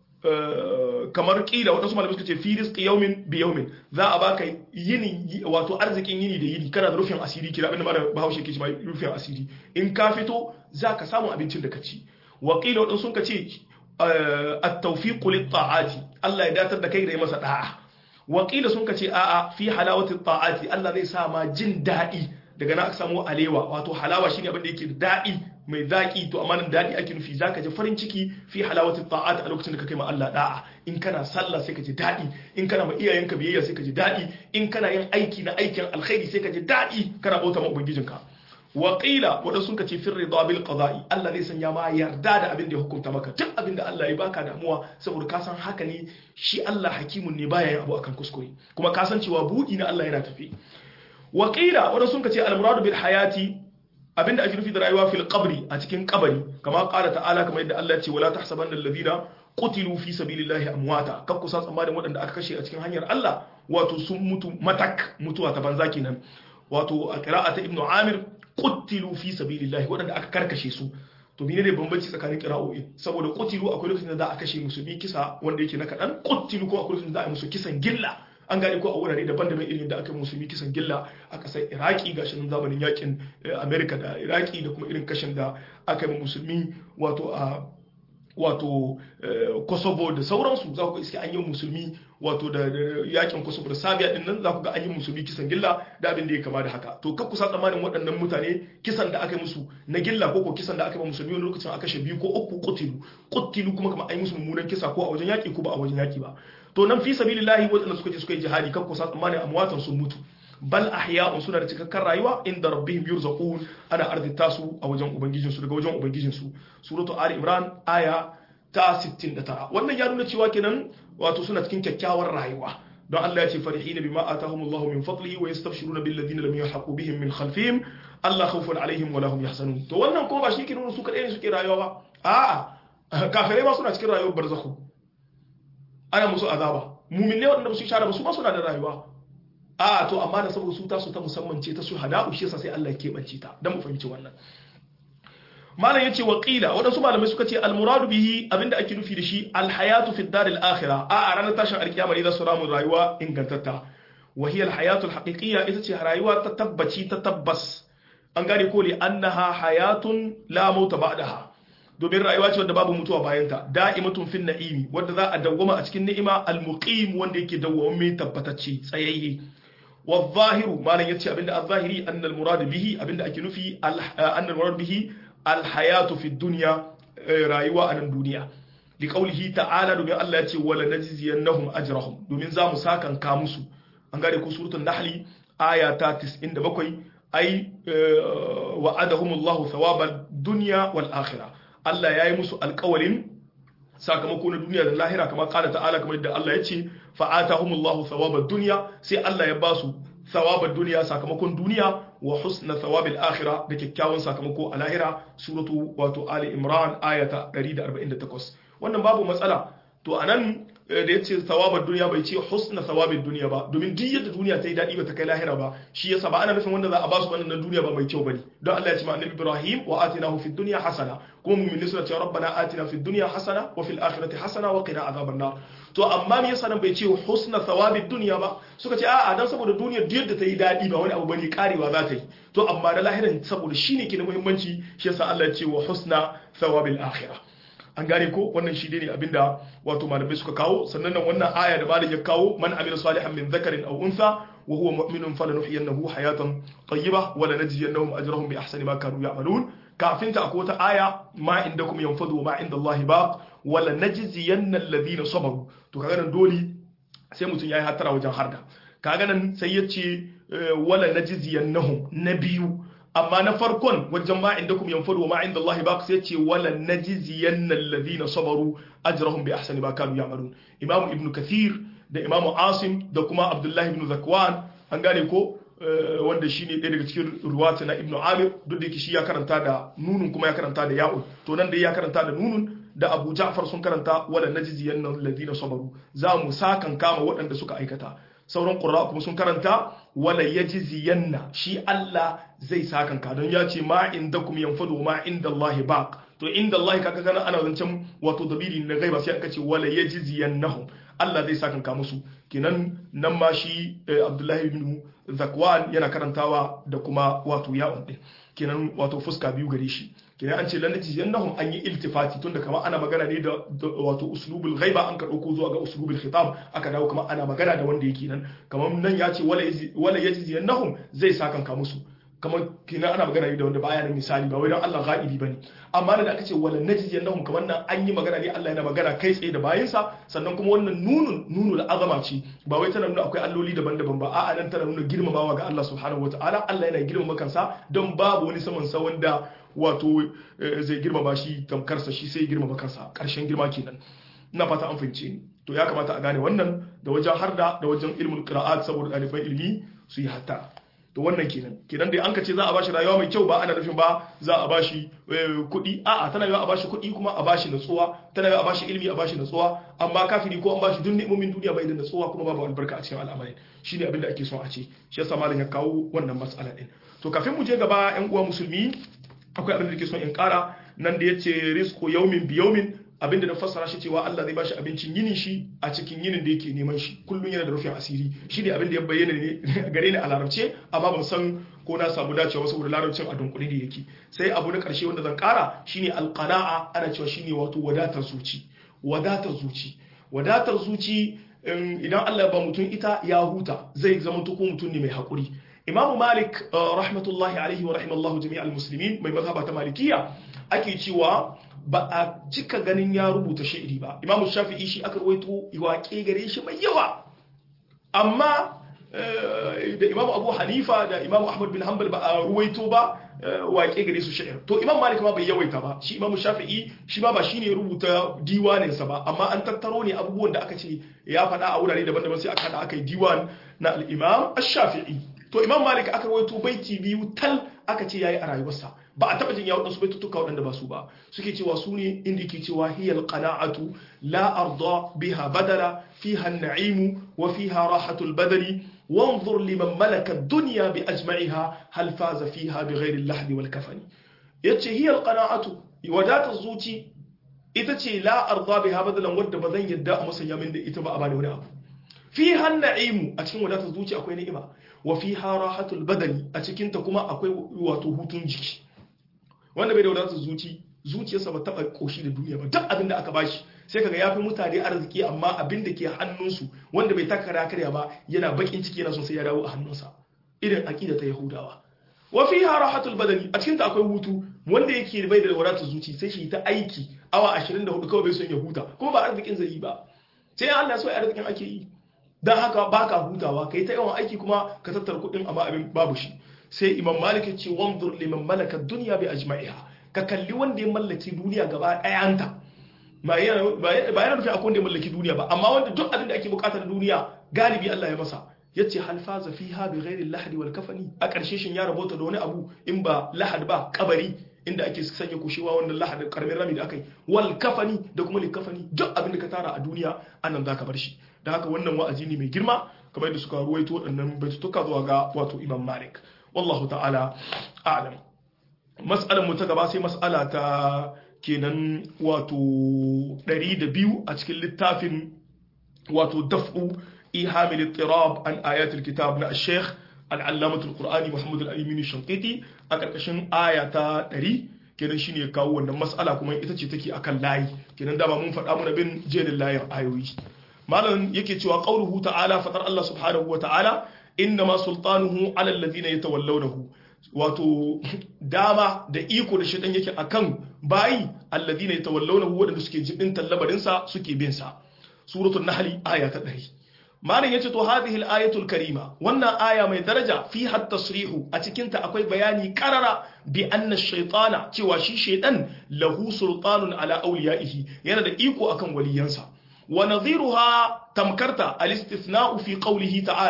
kamar kila wadansu malamai suka ce fi rizqi yawmin bi yawmin za a baka yini wato arzikin yini da yini kana da rufin asiri kira abinda malam Bahaushe ke cewa rufin asiri in ka fito za ka samu abincin da ka ci wa qila wadansu sun ce at-tawfiq lit-ta'ati Allah ya datar da kai da yi masa da'a wa qila sun ce a'a fi halawati ta'ati Allah zai sa ma jin daɗi daga na aka samu alewa wato halawa shine abin da yake daɗi mai zaƙi to amma nan daɗi ake nufi zaka ji farin ciki fi halawati ta'at a lokacin da ka kai ma Allah da'a in kana sallah sai ka ji daɗi in kana ma iyayenka biyayya sai ka ji daɗi in kana yin aiki na aikin alkhairi sai ka ji daɗi kana bauta ma ubangijinka wa qila wadan sun kace fi ridha bil qada'i Allah zai sanya ma yarda da abin da ya hukunta maka duk abin da Allah ya baka damuwa saboda ka san haka ne shi Allah hakimun ne baya yin abu akan kuskure kuma ka san cewa buɗi na Allah yana tafi wa qila wadan sun kace al muradu bil hayati abinda ake nufi da rayuwa fil qabri a cikin kabari kama qala ta'ala kamar yadda Allah ya ce wala tahsabanna alladhina qutilu fi sabilillahi amwata kar ku sa tsammanin waɗanda aka kashe a cikin hanyar Allah wato sun mutu matak mutuwa ta banza kenan wato a qira'ata ibnu amir qutilu fi sabilillahi waɗanda aka karkashe su to mene ne bambanci tsakanin qira'o'i saboda qutilu akwai lokacin da za a kashe musulmi kisa wanda yake na kadan qutilu ko akwai lokacin da za a yi musu kisan gilla an gane ko a wurare daban-daban irin da aka yi musulmi kisan gilla a ƙasar iraki ga shirin zamanin yakin amerika da iraki da kuma irin kashin da aka yi musulmi wato a wato kosovo da sauransu za ku ga iske an yi musulmi wato da yakin kosovo da sabiya din nan za ku ga an yi musulmi kisan gilla da abin da ya kama da haka to kakku sa tsammanin waɗannan mutane kisan da aka yi musu na gilla ko ko kisan da aka yi musulmi wani lokacin aka kashe biyu ko uku kutilu kutilu kuma kamar an yi musu mummunan kisa ko a wajen yaki ko ba a wajen yaki ba to nan fi sabilillahi waɗanda suka je suka yi jihadi kakku sa tsammanin amwatan sun mutu bal ahya'un suna da cikakken rayuwa inda rabbihim yurzaqun ana arzita su a wajen ubangijin su daga wajen ubangijin su suratu ali imran aya ta 69 wannan ya nuna cewa kenan wato suna cikin kyakkyawar rayuwa don Allah ya ce farihina bima atahumullahu min fadlihi wa yastabshiruna bil ladina lam yahqu bihim min khalfihim Allah khawfun alaihim wa lahum yahzanun to wannan ko ba shi ke nuna su kadai ne suke rayuwa ba a'a kafirai ma suna cikin rayuwar barzakhu ana musu azaba mumin ne waɗanda ba su shara ba su ma suna da rayuwa a to amma da saboda su ta su ta musamman ce ta su hada'u shi yasa sai Allah ya keɓance ta dan mu fahimci wannan malam yace wa qila wadansu malamai suka ce al muradu bihi abinda ake nufi da shi al hayatu fi dar al akhirah a a ranar tashin alkiyama ne za su ramu rayuwa ingantatta wa hiya al hayatu al haqiqiyya ita ce rayuwa ta tabbaci ta tabbas an gane ko li annaha hayatun la mauta ba'daha domin rayuwa ce wadda babu mutuwa bayanta da'imatun fin na'imi wadda za a dawwama a cikin ni'ima al-muqim wanda yake dawwama tabbatacce tsayayye wa zahiru malan yace abinda az-zahiri annal murad bihi abinda ake nufi annal murad bihi al-hayatu fi dunya rayuwa a nan duniya li qawlihi ta'ala domin Allah yace wala najziyannahum ajrahum domin za mu sakan ka musu an gane ko suratul nahl aya ta 97 ai wa'adahumullahu thawabad dunya wal akhirah Allah ya yi musu alkawalin sakamako na duniya da lahira kamar kala ta'ala kamar yadda Allah ya ce fa'atahumullahu thawabad dunya sai Allah ya ba su thawabad dunya sakamakon duniya wa husna thawabil akhira da kyakkyawan sakamako a lahira suratu wato ali imran ayata 148 wannan babu matsala to anan da ya ce thawabar duniya bai ce husna thawabin duniya ba domin duk yadda duniya ta yi daɗi ba ta kai lahira ba shi yasa ba ana nufin wanda za a ba su wannan duniya ba mai kyau bane don Allah ya ce ma annabi Ibrahim wa atinahu fid dunya hasana kuma mu'mini suna cewa rabbana atina fid dunya hasana wa fil akhirati hasana wa qina azaban nar to amma me yasa nan bai ce husna thawabin duniya ba suka ce a'a dan saboda duniyar duk yadda ta yi daɗi ba wani abu bane karewa za ta yi to amma da lahiran saboda shine ke da muhimmanci shi yasa Allah ya ce wa husna thawabil akhirah an gane ko wannan shi ne abinda wato malamai suka kawo sannan nan wannan aya da malam ya kawo man amila salihan min dhakarin aw untha wa huwa mu'minun falanuhyiyannahu hayatan tayyibah wa lanajziyannahum ajrahum bi ahsani ma kanu ya'malun kafin ta akwai wata aya ma indakum yanfadu wa ma indallahi baq wa lanajziyanna alladhina sabaru to kaga nan dole sai mutum yayi hatara wajen harda kaga nan sai yace wala najziyannahum na biyu amma na farkon wajen ma inda kuma yanfadu wa ma inda Allah ba sai ce wala najziyanna alladhina sabaru ajrahum bi ahsani ma kanu ya'malun imam ibn kathir da imam asim da kuma abdullahi ibn zakwan an gane ko wanda shine ɗaya daga cikin ruwata na ibnu amir duk da yake shi ya karanta da nunun kuma ya karanta da ya'un to nan dai ya karanta da nunun da abu ja'far sun karanta wala najziyan nan ladina sabaru za mu sakan kama waɗanda suka aikata sauran qurra kuma sun karanta wala yajziyanna shi Allah zai sakan ka don ya ce ma indakum yanfadu ma indallahi baq to indallahi kaga kana ana zancen wato dabiri na gaiba sai aka ce wala yajziyannahum Allah zai sakan ka musu kenan nan ma shi Abdullahi ibn Zakwan yana karantawa da kuma wato ya'un din kenan wato fuska biyu gare shi kenan an ce lannati yannahum an yi iltifati tunda kamar ana magana ne da wato uslubul ghaiba an ka dauko zuwa ga uslubul khitab aka dawo kamar ana magana da wanda yake nan kamar nan ya ce wala wala yajizi yannahum zai sakan ka musu kamar kenan ana magana ne da wanda baya da misali ba wai dan Allah ghaibi bane amma da aka ce wala najizi yannahum kamar nan an yi magana ne Allah yana magana kai tsaye da bayinsa sannan kuma wannan nunun nunul azama ce ba wai tana nuna akwai alloli daban-daban ba a'a nan tana nuna girmamawa ga Allah subhanahu wataala Allah yana girmama kansa don babu wani saman sa wanda wato zai girmama shi tamkarsa shi sai girmama kansa ƙarshen girma kenan ina fata an fahimce ni to ya kamata a gane wannan da wajen harda da wajen ilmin qira'at saboda ɗaliban ilimi su yi hatta to wannan kenan kenan dai an ka ce za a bashi rayuwa mai kyau ba ana nufin ba za a bashi kuɗi a'a tana yiwa a bashi kuɗi kuma a bashi natsuwa tana yiwa a bashi ilimi a bashi natsuwa amma kafiri ko an bashi duk ni'imomin duniya bai da natsuwa kuma babu albarka a cikin al'amarin shine abin da ake son a ce shi yasa malam ya kawo wannan matsala din to kafin mu je gaba yan uwa musulmi akwai abin da ke son in kara nan da yace rizqu yawmin bi yawmin abin da na fassara shi cewa Allah zai bashi abincin yinin shi a cikin yinin da yake neman shi kullun yana da rufin asiri shi ne abin da ya bayyana ne gare ni a larabce amma ban san ko na samu dacewa saboda larabcin a dunkule da yake sai abu na karshe wanda zan kara shine alqana'a ana cewa shine wato wadatar zuci wadatar zuci wadatar zuci idan Allah ya ba mutum ita ya huta zai zama ko mutum ne mai hakuri imamu malik rahmatullahi alaihi wa rahimallahu jami'al muslimin mai mazhaba ta malikiya ake cewa ba a cika ganin ya rubuta shi'iri ba imamu shafi'i shi aka ruwaito waƙe gare shi mai yawa amma da imamu abu hanifa da imamu ahmad bin hanbal ba a ruwaito ba waƙe gare su shi'ir to imam malik ma bai yawaita ba shi imamu shafi'i shi ma ba shi ne rubuta diwaninsa ba amma an tattaro ne abubuwan da aka ce ya faɗa a wurare daban-daban sai aka haɗa aka yi diwan na al-imam ash-shafi'i to imam malik aka rawaito baiti biyu tal aka ce yayi a rayuwarsa ba a taba jin ya wadansu baitutuka wadanda ba su ba suke cewa su ne inda yake cewa hiyal qana'atu la arda biha badala fiha an-na'imu wa fiha rahatul badali wanzur liman malaka ad-dunya bi ajma'iha hal faza fiha bighayri al-lahdi wal kafani yace hiyal qana'atu wadata zuci ita ce la arda biha badalan wadda bazan yadda a musanya min da ita ba a bani wani abu fiha an-na'imu a cikin wadatar zuci akwai ni'ima wa fiha rahatul badani a cikin ta kuma akwai wato hutun jiki wanda bai da wadatar zuci zuciyarsa ba taba koshi da duniya ba duk abin da aka bashi sai kaga yafi mutane arziki amma abin da ke hannunsu wanda bai taka karya ba yana bakin ciki yana son sai ya dawo a hannunsa irin aqida ta yahudawa wa fiha rahatul badani a cikin ta akwai hutu wanda yake bai da wadatar zuci sai shi ta aiki awa 24 kawai bai son ya huta kuma ba arzikin zai yi ba sai Allah so arzikin ake yi dan haka baka hutawa kai ta yawan aiki kuma ka tattara kuɗin amma abin babu shi sai imam malik ya ce wanzur liman malaka dunya bi ajma'iha ka kalli wanda ya mallaki duniya gaba ɗayanta ba yana nufin akwai wanda ya mallaki duniya ba amma wanda duk abin da ake bukata na duniya galibi Allah ya masa yace hal faza fiha bi ghairi lahdi wal kafani a ƙarshe shin ya rabota da wani abu in ba lahad ba kabari inda ake sanya kushewa wannan lahad karamin rami da akai wal kafani da kuma likafani duk abin da ka tara a duniya annan zaka bar shi da haka wannan wa'azi ne mai girma kamar yadda suka ruwaito waɗannan baitutuka zuwa ga wato imam malik wallahu ta'ala a'lam mas'alar mu ta gaba sai mas'ala ta kenan wato 102 a cikin littafin wato daf'u ihamil ittirab an ayatul kitab na al-sheikh al-allamah al-qur'ani muhammad al-amin shanqiti a karkashin aya ta 100 kenan shine ya kawo wannan mas'ala kuma ita ce take akan layi kenan dama mun faɗa muna bin jerin layin ayoyi malam yake cewa qauluhu ta'ala fatar Allah subhanahu wa ta'ala innama sultanuhu ala alladhina yatawallawnahu wato dama da iko da shaitan yake akan bayi alladhina yatawallawnahu wadanda suke jibin tallabarin sa suke bin sa suratul nahl aya ta 100 malam yace to hadhihi al-ayatul karima wannan aya mai daraja fi hat tasrihu a cikin ta akwai bayani karara bi anna ash-shaytana cewa shi shaytan lahu sultanun ala awliyaihi yana da iko akan waliyansa wa nadhiruha tamkarta al-istithna'u fi qawlihi ta'ala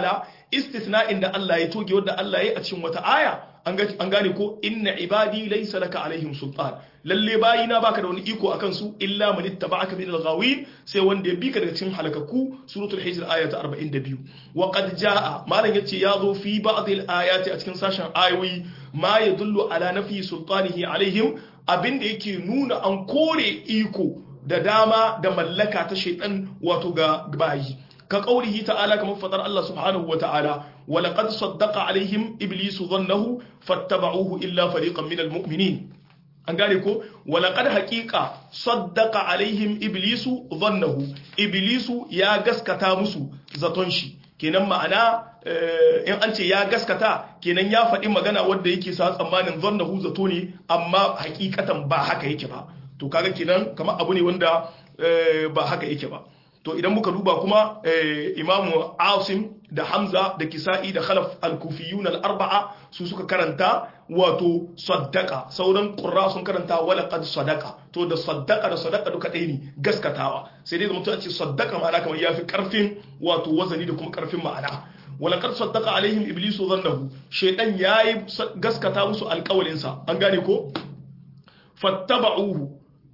istithna'in da Allah ya toge wanda Allah ya a cikin wata aya an gane ko inna ibadi laysa laka alaihim sultan lalle bayina baka da wani iko akan su illa man ittaba'aka min al-ghawin sai wanda ya bi ka daga cikin halakaku suratul hijr aya ta 42 wa qad jaa malan yace ya zo fi ba'd al-ayati a cikin sashen ayoyi ma yadullu ala nafi sultanihi alaihim abinda yake nuna an kore iko da dama da mallaka ta shaitan wato ga bayi ka qaulihi ta'ala kamar fadar Allah subhanahu wa ta'ala wa laqad saddaqa alaihim iblisu dhannahu fattaba'uhu illa fariqan minal mu'minin an gane ko wa laqad haqiqa saddaqa alaihim iblisu dhannahu iblisu ya gaskata musu zaton shi kenan ma'ana in an ce ya gaskata kenan ya faɗi magana wanda yake sa tsammanin dhannahu zato ne amma hakikatan ba haka yake ba to kaga kenan kamar abu ne wanda ba haka yake ba to idan muka duba kuma imamu asim da hamza da kisa'i da khalaf al-kufiyun al-arba'a su suka karanta wato saddaka sauran qurra sun karanta wala qad sadaqa to da saddaka da sadaqa duka ɗaya ne gaskatawa sai dai mutum a ce saddaka ma'ana kamar yafi karfin wato wazani da kuma karfin ma'ana wala qad saddaqa alaihim iblisu dhannahu shaytan yayi gaskata musu alƙawalin sa an gane ko fattaba'uhu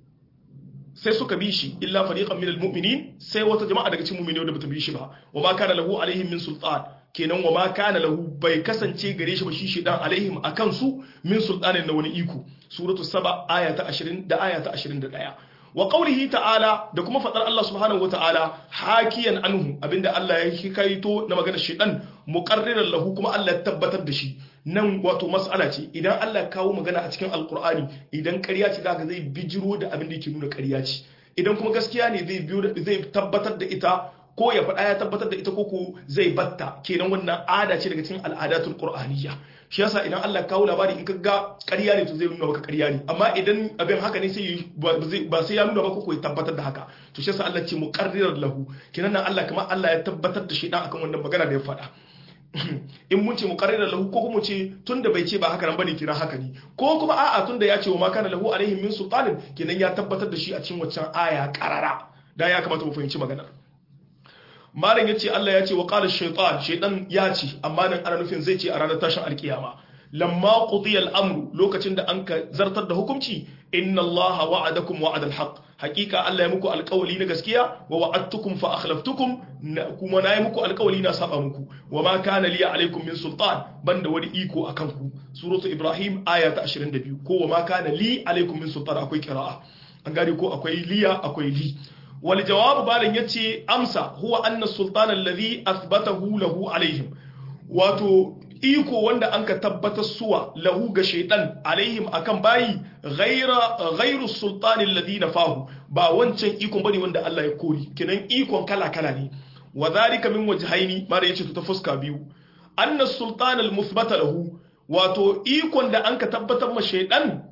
sai suka bi shi illa fariqan minal mu'minin sai wata jama'a daga cikin mu'mini wanda bata bi shi ba wa ma kana lahu alaihim min sultan kenan wa ma kana lahu bai kasance gare shi ba shi shedan alaihim akan su min sultanin na wani iko suratu saba aya ta 20 da aya ta 21 wa qawlihi ta'ala da kuma fadar Allah subhanahu wa ta'ala hakiyan anhu abinda Allah ya hikaito na maganar shedan muqarriran lahu kuma Allah ya tabbatar da shi nan wato mas'ala ce idan Allah kawo magana a cikin alkur'ani idan ƙarya ce zaka zai bijiro da abin da yake nuna ƙarya ce idan kuma gaskiya ne zai biyo zai tabbatar da ita ko ya faɗa ya tabbatar da ita ko ko zai batta kenan wannan ada ce daga cikin al'adatul qur'aniyya shi yasa idan Allah kawo labari in ka ga ƙarya ne to zai nuna maka ƙarya ne amma idan abin haka ne sai ba sai ya nuna maka ko ya tabbatar da haka to shi yasa Allah ce muqarrirar lahu kenan nan Allah kamar Allah ya tabbatar da shi dan akan wannan magana da ya faɗa in mun ce muqarrirar lahu ko kuma ce tunda bai ce ba haka nan bane kira haka ne ko kuma a'a tunda ya ce wa ma kana lahu alaihim min sultanin kenan ya tabbatar da shi a cikin waccan aya karara da ya kamata mu fahimci maganar malam yace Allah ya ce wa qala shaytan shaytan ya ce amma nan ana nufin zai ce a ranar tashin alkiyama lamma qudiya al-amru lokacin da an ka zartar da hukunci inna Allah wa'adakum wa'ada al-haq hakika Allah ya muku alƙawali na gaskiya wa wa'adtukum fa akhlaftukum kuma na yi muku alƙawali na saba muku wa ma kana liya alaikum min sultan banda wani iko akan ku suratu ibrahim aya ta 22 ko wa ma kana li alaikum min sultan akwai qira'a an gane ko akwai liya akwai li wal jawab balan yace amsa huwa anna sultan alladhi athbatahu lahu alaihim wato iko wanda an ka tabbatar suwa lahu ga shaitan alaihim akan bayi ghaira ghairu sultanin ladina fahu ba wancan ikon bane wanda Allah ya kori kinan ikon kala kala ne wa zalika min wajhaini mara yace ta fuska biyu anna sultan al muthbata lahu wato ikon da an ka tabbatar ma shaitan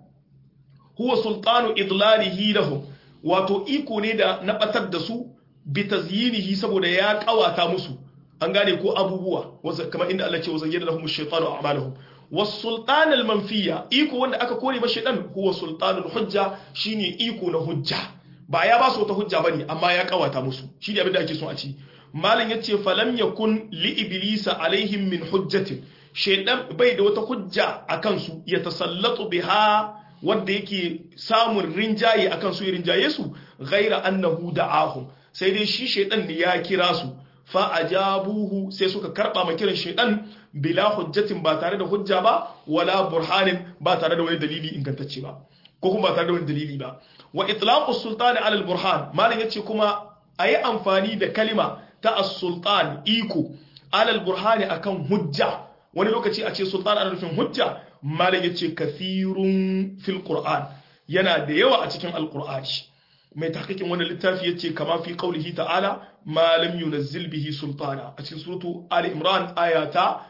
huwa sultanu idlalihi lahum wato iko ne da na batar da su bi tazyinihi saboda ya kawata musu an gane ko abubuwa kamar inda Allah ce wa zayyana lahum ash-shaytanu a'malahum was-sultan al-manfiya iko wanda aka kore ba shaytan huwa sultanul hujja shine iko na hujja ba ya ba su wata hujja bane amma ya kawata musu shine abin da ake so a ci malam yace falam yakun li iblisa alaihim min hujjatin shaytan bai da wata hujja akan su ya tasallatu biha wanda yake samun rinjaye akan su rinjaye su ghaira annahu da'ahum sai dai shi shaytan ne ya kira su fa'ajabuhu sai suka karɓa ma kiran shaidan bila hujjatin ba tare da hujja ba wala burhanin ba tare da wani dalili ingantacce ba ko kuma ba tare da wani dalili ba wa itlaqus sultani ala al-burhan malam yace kuma ayi amfani da kalima ta as-sultan iko ala al-burhani akan hujja wani lokaci a ce sultan ana nufin hujja malam yace kathirun fil qur'an yana da yawa a cikin al-qur'ani mai tahqiqin wannan littafi yace kama fi qaulihi ta'ala ma lam yunazzil bihi sultana a cikin suratu ali imran ayata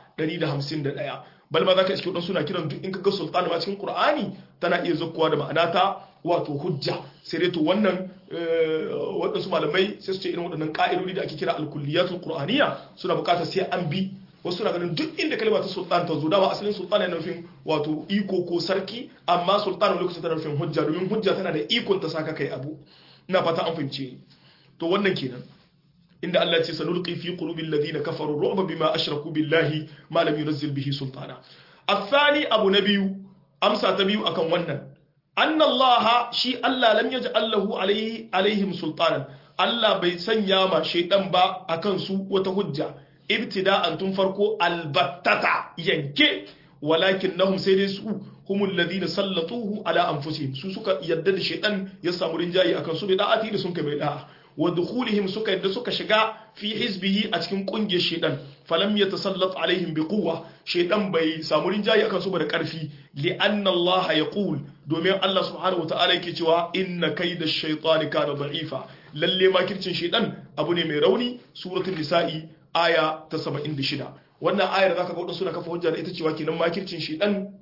151 bal ma zaka iske wadan suna kiran duk in kaga sultana ma cikin qur'ani tana iya zakkuwa da ma'ana ta wato hujja sai dai to wannan wadansu malamai sai su ce irin wadannan ka'idodi da ake kira al-kulliyatul qur'aniyya suna bukatar sai an bi wasu suna ganin duk inda kalma ta sultan ta zo dama asalin sultan yana nufin wato iko ko sarki amma sultan lokacin tana nufin hujja domin hujja tana da ikon ta saka kai abu ina fata an fahimce to wannan kenan inda Allah ya ce sanulqi fi qulubil ladina kafaru ru'ba bima ashraku billahi ma lam yunzil bihi sultana الثاني أبو نبي أمسى تبيو أكن ونن أن الله شي الله لم يجعل له عليه عليهم سلطانا الله بيسن ياما شيطان با أكن سو وتهجة ابتداء تنفرقوا البتتا ينكي ولكنهم سيدسوا هم الذين سلطوه على أنفسهم سو سكا يدد الشيطان يسامو رنجاي أكن سو بداعتي لسنك بداعة wa dukhulihim suka yadda suka shiga fi hizbihi a cikin kungiyar shedan falam yatasallat alaihim bi quwwa shedan bai samu rinjayi akan su ba da karfi li anna Allah yaqul domin Allah subhanahu wataala yake cewa inna kayda ash-shaytani kana da'ifa lalle makircin shedan abu ne mai rauni suratul nisa'i aya ta 76 wannan ayar zaka ga wadansu suna kafa hujja da ita cewa kenan makircin shedan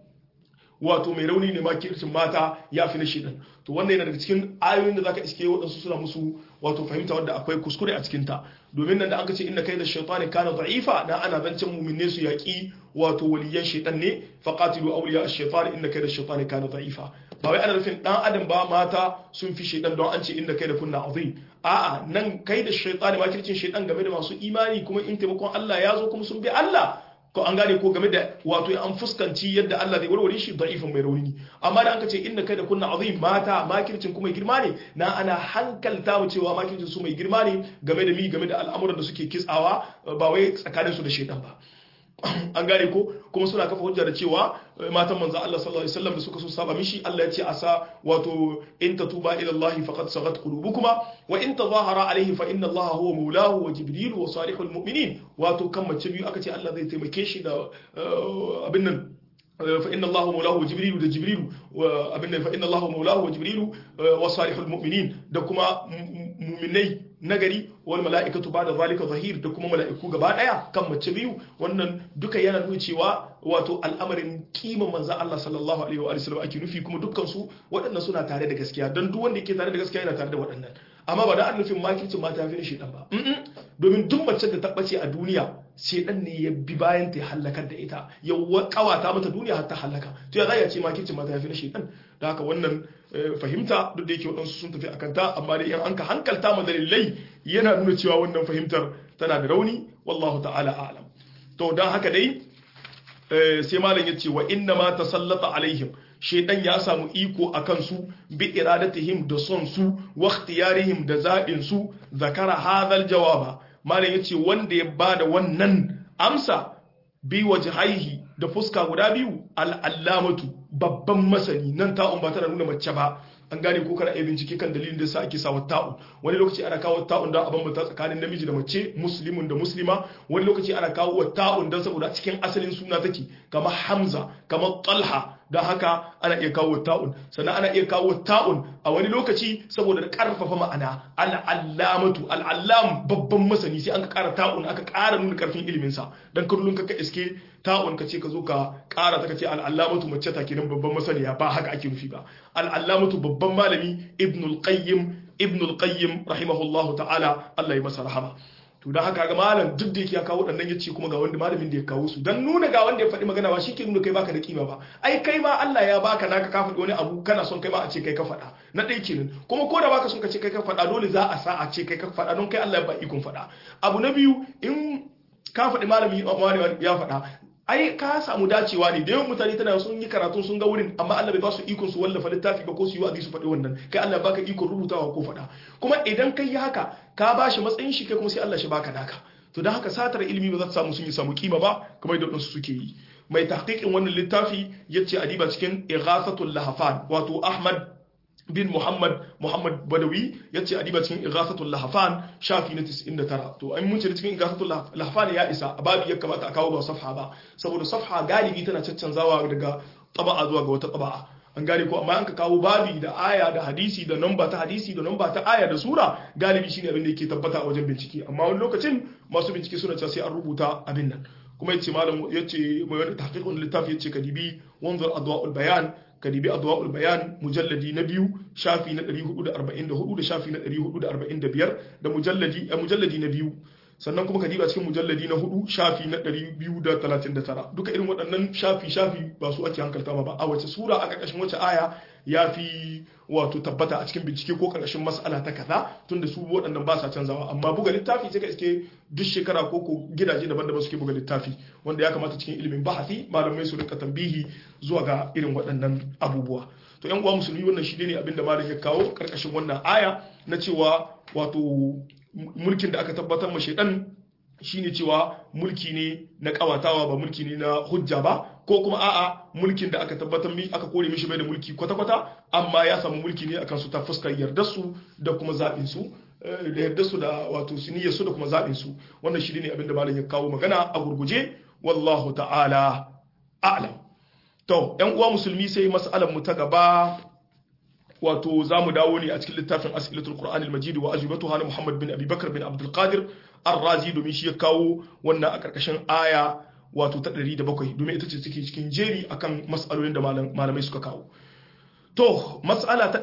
wato mai rauni ne makircin mata ya fi na shidan to wannan yana daga cikin ayoyin da zaka iske waɗansu suna musu wato fahimta wanda akwai kuskure a cikinta domin nan da aka ce inna kai da shaitani kana da'ifa na ana zancen muminne su yaƙi wato waliyan shaitan ne faqatilu awliya ash-shaytan inna kai da shaitani kana da'ifa ba wai ana nufin dan adam ba mata sun fi shaitan don an ce inna kai da kunna azim a'a nan kai da shaitani makircin shaitan game da masu imani kuma in taimakon Allah ya zo kuma sun bi Allah ko an gane ko game da wato an fuskanci yadda Allah zai warware shi da'ifin mai rauni amma da an ce inda kai da kunna azim mata makircin kuma girma ne na ana hankalta mu cewa makircin su mai girma ne game da mi game da al'amuran da suke kitsawa ba wai tsakanin su da shedan ba an gane ko kuma suna kafa hujja da cewa matan manzo Allah sallallahu alaihi wasallam da suka so saba mishi Allah ya ce asa wato in tatuba ila Allah faqad sagat qulubukuma wa in tadhahara alaihi fa inna Allah huwa maulahu wa jibril wa salihul mu'minin wato kan mace biyu aka ce Allah zai taimake shi da abin nan فإن الله مولاه وجبريل ده جبريل وابن فإن الله مولاه وجبريل وصالح المؤمنين ده كما مؤمني nagari wal mala'ikatu ba'da zalika zahir da kuma mala'iku gaba daya kan mace biyu wannan duka yana nuna cewa wato al'amarin kiman manzon Allah sallallahu alaihi wa sallam ake nufi kuma dukkan su waɗannan suna tare da gaskiya dan duk wanda yake tare da gaskiya yana tare da waɗannan amma ba da an nufin makircin mata fi shi dan ba domin duk mace da ta bace a duniya shedan ne ya bi bayan ta halakar da ita ya kawata mata duniya har ta halaka to ya za ya ce makircin mata fi shedan da haka wannan fahimta duk da yake waɗansu sun tafi akan ta amma dai in an ka hankalta ma dalilai yana nuna cewa wannan fahimtar tana da rauni wallahu ta'ala a'lam to dan haka dai sai malam ya ce wa inna ma tasallata alaihim shaidan ya samu iko a kansu bi iradatihim da son su wa ikhtiyarihim da zaɓin su zakara hadhal jawaba malam yace wanda ya bada wannan amsa bi wajhaihi da fuska guda biyu al-allamatu babban masani nan ta'un ba tana nuna mace ba an gane ko kana iya bincike kan dalilin da yasa ake sawa ta'un wani lokaci ana kawo ta'un don a bambanta tsakanin namiji da mace muslimun da muslima wani lokaci ana kawo ta'un don saboda cikin asalin suna take kamar hamza kamar talha don haka ana iya kawo ta'un sannan ana iya kawo ta'un a wani lokaci saboda karfafa ma'ana al'allamatu al'allam babban masani sai an ka kara ta'un aka kara nuna karfin ilimin sa dan kullun ka iske ta'un ka ce ka zo ka kara ta ka ce al'allamatu mace ta kenan babban masaniya ba haka ake nufi ba al'allamatu babban malami ibnul qayyim ibnul qayyim rahimahullahu ta'ala Allah ya masa rahama to don haka ga malam duk da yake ya kawo waɗannan ya ce kuma ga wanda malamin da ya kawo su don nuna ga wanda ya faɗi magana ba shi ke nuna kai baka da kima ba ai kai ma Allah ya baka naka ka faɗi wani abu kana son kai ma a ce kai ka faɗa na ɗaya kenan kuma ko da baka son ka ce kai ka faɗa dole za a sa a ce kai ka faɗa don kai Allah ya ba ikon faɗa abu na biyu in ka faɗi malami ya faɗa ai ka samu dacewa ne da yawan mutane tana sun yi karatu sun ga wurin amma Allah bai ba su ikon su wallafa littafi ba ko su yi wa'azi su faɗi wannan kai Allah baka ikon rubutawa ko faɗa kuma idan kai yi haka ka ba shi matsayin shi kai kuma sai Allah shi baka naka to don haka satar ilimi ba za ta samu sun yi samu kima ba kamar yadda wadansu suke yi mai tahqiqin wannan littafi yace adiba cikin ighasatul lahafan wato Ahmad bin Muhammad Muhammad Badawi ya ce adiba cikin Ighasatul Lahfan shafi na 99 to an mun ce cikin Ighasatul Lahfan ya isa babu ya kamata a kawo ba safha ba saboda safha galibi tana caccanzawa daga taba'a zuwa ga wata taba'a an gane ko amma an ka kawo babi da aya da hadisi da namba ta hadisi da namba ta aya da sura galibi shine abin da yake tabbata a wajen bincike amma wani lokacin masu bincike suna cewa sai an rubuta abin nan kuma yace malam yace mai wani tahqiqun littafi yace kadibi wanzur adwa'ul bayan kadibi adwa'ul bayan mujalladi na biyu shafi na 444 da shafi na 445 da mujalladi a mujalladi na biyu sannan kuma kadiba cikin mujalladi na hudu shafi na 239 duka irin waɗannan shafi shafi ba su ake hankalta ba a wace sura a ƙarƙashin wace aya ya fi wato tabbata a cikin bincike ko karkashin mas'ala ta kaza tunda su waɗannan ba sa canzawa amma buga littafi sai ka iske duk shekara ko ko gidaje daban-daban suke buga littafi wanda ya kamata cikin ilimin bahasi malamai su rika tambihi zuwa ga irin waɗannan abubuwa to yan uwa musulmi wannan shi ne abin da malam ya kawo karkashin wannan aya na cewa wato mulkin da aka tabbatar ma shaidan shine cewa mulki ne na kawatawa ba mulki ne na hujja ba ko kuma a'a mulkin da aka tabbatar mi aka kore mishi bai da mulki kwata-kwata amma ya samu mulki ne akan su ta fuskar yardar su da kuma zaɓin su da yardar su da wato siniyar su da kuma zaɓin su wannan shi ne abin da malam ya kawo magana a gurguje wallahu ta'ala a'lam to yan uwa musulmi sai mas'alar mu ta gaba wato za mu dawo ne a cikin littafin as'ilatul qur'an al-majid wa ajibatuha na muhammad bin abi bakr bin abdul qadir ar-razi domin shi ya kawo wannan a karkashin aya wato ta 107 domin ita ce take cikin jeri akan mas'alolin da malamai suka kawo to mas'ala ta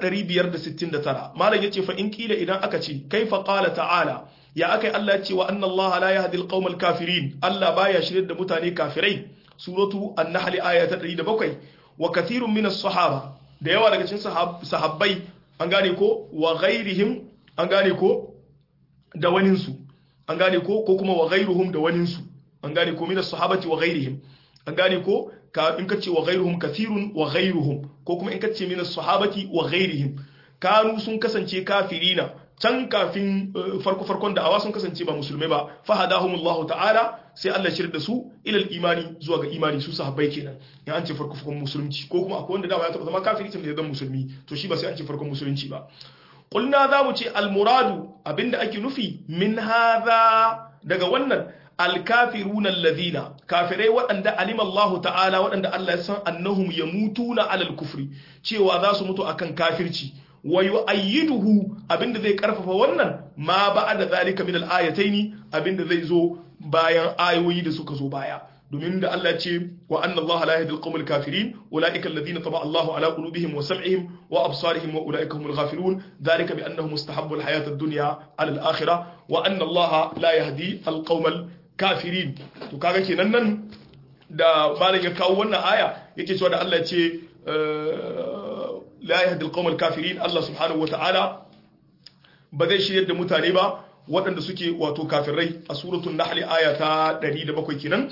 569 malam yace fa in kila idan aka ce kaifa qala ta'ala ya akai Allah ya ce wa anna Allah la yahdi al-qawm al-kafirin Allah baya shirye da mutane kafirai suratu an-nahl aya ta 107 wa kathirun min as-sahaba da yawa daga cikin sahabbai an gane ko wa ghairihim an gane ko da waninsu an gane ko ko kuma wa ghairuhum da waninsu an gane ko min as-sahabati wa ghairihim an gane ko ka in kace wa ghairuhum kathirun wa ghairuhum ko kuma in kace min as-sahabati wa ghairihim kanu sun kasance kafirina can kafin farko farkon da awa sun kasance ba musulmai ba fahadahumullahu ta'ala sai Allah shirya da su ilal imani zuwa ga imani su sahabbai kenan ya an ce farko farkon musulunci ko kuma akwai wanda dama ya taba zama kafiri tun da ya zama musulmi to shi ba sai an ce farkon musulunci ba qulna za mu ce al muradu abinda ake nufi min hadha daga wannan alkafiruna alladhina kafirai waɗanda alima Allah ta'ala waɗanda Allah ya san annahum yamutuna alal kufri cewa za su mutu akan kafirci wa yu'ayyiduhu abinda zai karfafa wannan ma ba'da zalika min al-ayataini abinda zai zo bayan ayoyi da suka zo baya domin da Allah ce wa anna Allah la yahdi al-qawmal kafirin ulaika alladhina taba Allahu ala qulubihim wa sam'ihim wa absarihim wa ulaika humul ghafilun dhalika bi annahum mustahabbu al-hayata ad-dunya ala al-akhirah wa anna Allah la yahdi al-qawmal kafirin to kaga kenan nan da malam ya kawo wannan aya yake cewa da Allah ce la yahdi al-qawm al-kafirin Allah subhanahu wata'ala ba zai shiryar da mutane ba waɗanda suke wato kafirai a suratul nahl aya ta 107 kenan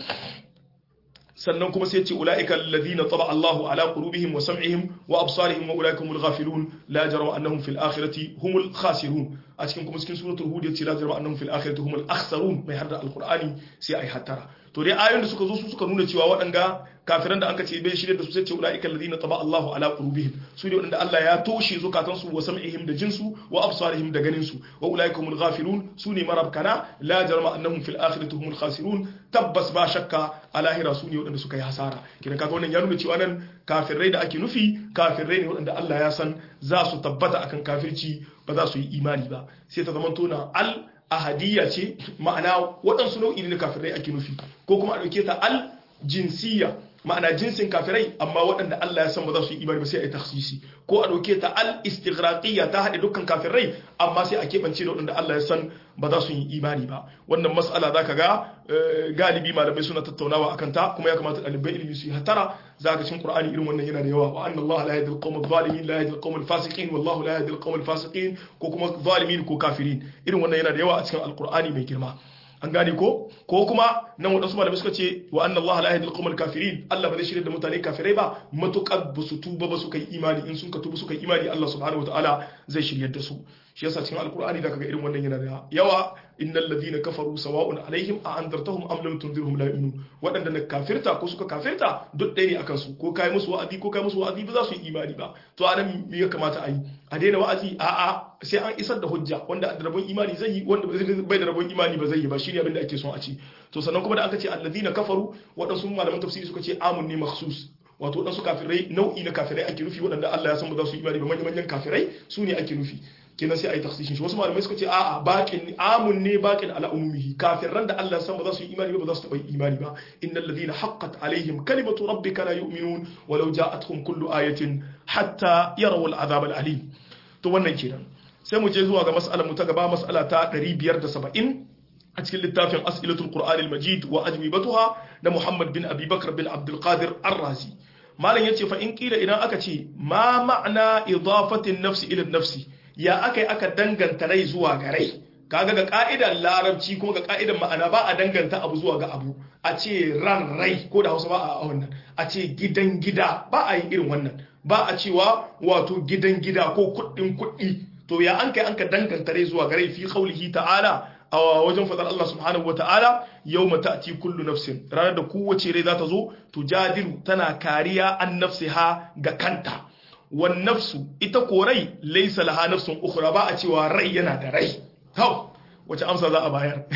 sannan kuma sai ce ulaika alladhina taba Allahu ala qulubihim wa sam'ihim wa absarihim wa ulaika humul ghafilun la jarama annahum fil akhirati humul khasirun a cikin kuma cikin suratul hud yace la jarama annahum fil akhirati humul akhsarun mai hadda alqur'ani sai ai hattara to dai ayoyin da suka zo su suka nuna cewa waɗanga kafiran da anka ce bai shirye da su sai ce ulaika alladhina taba Allahu ala qulubihim su ne waɗanda Allah ya toshe zukatan su wa sam'ihim da jinsu wa absarihim da ganin su wa ulaika humul ghafilun su ne marabkana la jarama annahum fil akhirati humul khasirun tabbas ba shakka a lahira su ne waɗanda suka yi hasara kidan kaga wannan ya nuna cewa nan kafirai da ake nufi kafirai ne waɗanda Allah ya san za su tabbata akan kafirci ba za su yi imani ba sai ta zama tona al ahadiyya ce ma'ana waɗansu nau'i ne na kafirai ake nufi ko kuma a ɗauke ta al jinsiyya ma'ana jinsin kafirai amma waɗanda Allah ya san ba za su yi imani ba sai a yi takhsisi ko a ɗauke ta al istighraqiyya ta haɗe dukkan kafirai amma sai a keɓance da waɗanda Allah ya san ba za su yi imani ba wannan mas'ala zaka ga galibi malamai suna tattaunawa akan ta kuma ya kamata ɗalibai ilimi su yi hatara zaka cin qur'ani irin wannan yana da yawa wa anna Allah la yahdi al-qawm adh-dhalimin la yahdi al-qawm al-fasiqin wallahu la yahdi al-qawm al-fasiqin ko kuma zalimin ko kafirin irin wannan yana da yawa a cikin alqur'ani mai girma an gane ko ko kuma nan waɗansu malamai suka ce wa anna Allah la yahdi al-qawm al-kafirin Allah ba zai shirya da mutane kafirai ba matukar ba su tuba ba su kai imani in sun ka tuba su kai imani Allah subhanahu wataala zai shiryar da su shi yasa cikin alqur'ani da kaga irin wannan yana da yawa innal ladhina kafaru sawa'un alaihim a andartahum am lam tunzirhum la yu'minun wadanda na kafirta ko suka kafirta duk ɗaya ne akan su ko kai musu wa'azi ko kai musu wa'azi ba za su yi imani ba to anan me ya kamata a yi a daina wa'azi a a sai an isar da hujja wanda da rabon imani zai yi wanda bai da rabon imani ba zai yi ba shine abin da ake son a ci to sannan kuma da aka ce alladhina kafaru wadansu malaman tafsiri suka ce amun ne makhsus wato wadansu kafirai nau'i na kafirai ake nufi wadanda Allah ya san ba za su yi imani ba manyan manyan kafirai su ne ake nufi kenan sai a yi taksishin shi wasu malamai suka ce a'a bakin amun ne bakin ala umumihi kafiran da Allah san ba za su yi imani ba ba za su taɓa yi imani ba innal ladhina haqqat alaihim kalimatu rabbika la yu'minun walau ja'atuhum kullu ayatin hatta yarawu al'azab al'alim to wannan kenan sai mu je zuwa ga mas'alar mu ta gaba mas'ala ta 570 a cikin littafin as'ilatul qur'an al-majid wa ajwibatuha na Muhammad bin Abi Bakr bin Abdul Qadir Ar-Razi malam yace fa in kila idan aka ce ma ma'ana idafatin nafsi ila nafsi ya akai aka danganta rai zuwa ga rai kaga ga ka'idar larabci kuma ga ka'idar ma'ana ba a danganta abu zuwa ga abu a ce ran rai ko da hausa ba a wannan a ce gidan gida ba a yin irin wannan ba a cewa wato gidan gida ko kuɗin kuɗi to ya an kai an ka danganta rai zuwa ga rai fi qaulihi ta'ala a wajen fadar Allah subhanahu wata'ala yawma ta'ti kullu nafsin ranar da kowace rai za ta zo tujadilu tana kariya an nafsiha ga kanta wan nafsu ita ko rai laysa laha nafsun ukhra ba a cewa rai yana da rai hau wace amsa za a bayar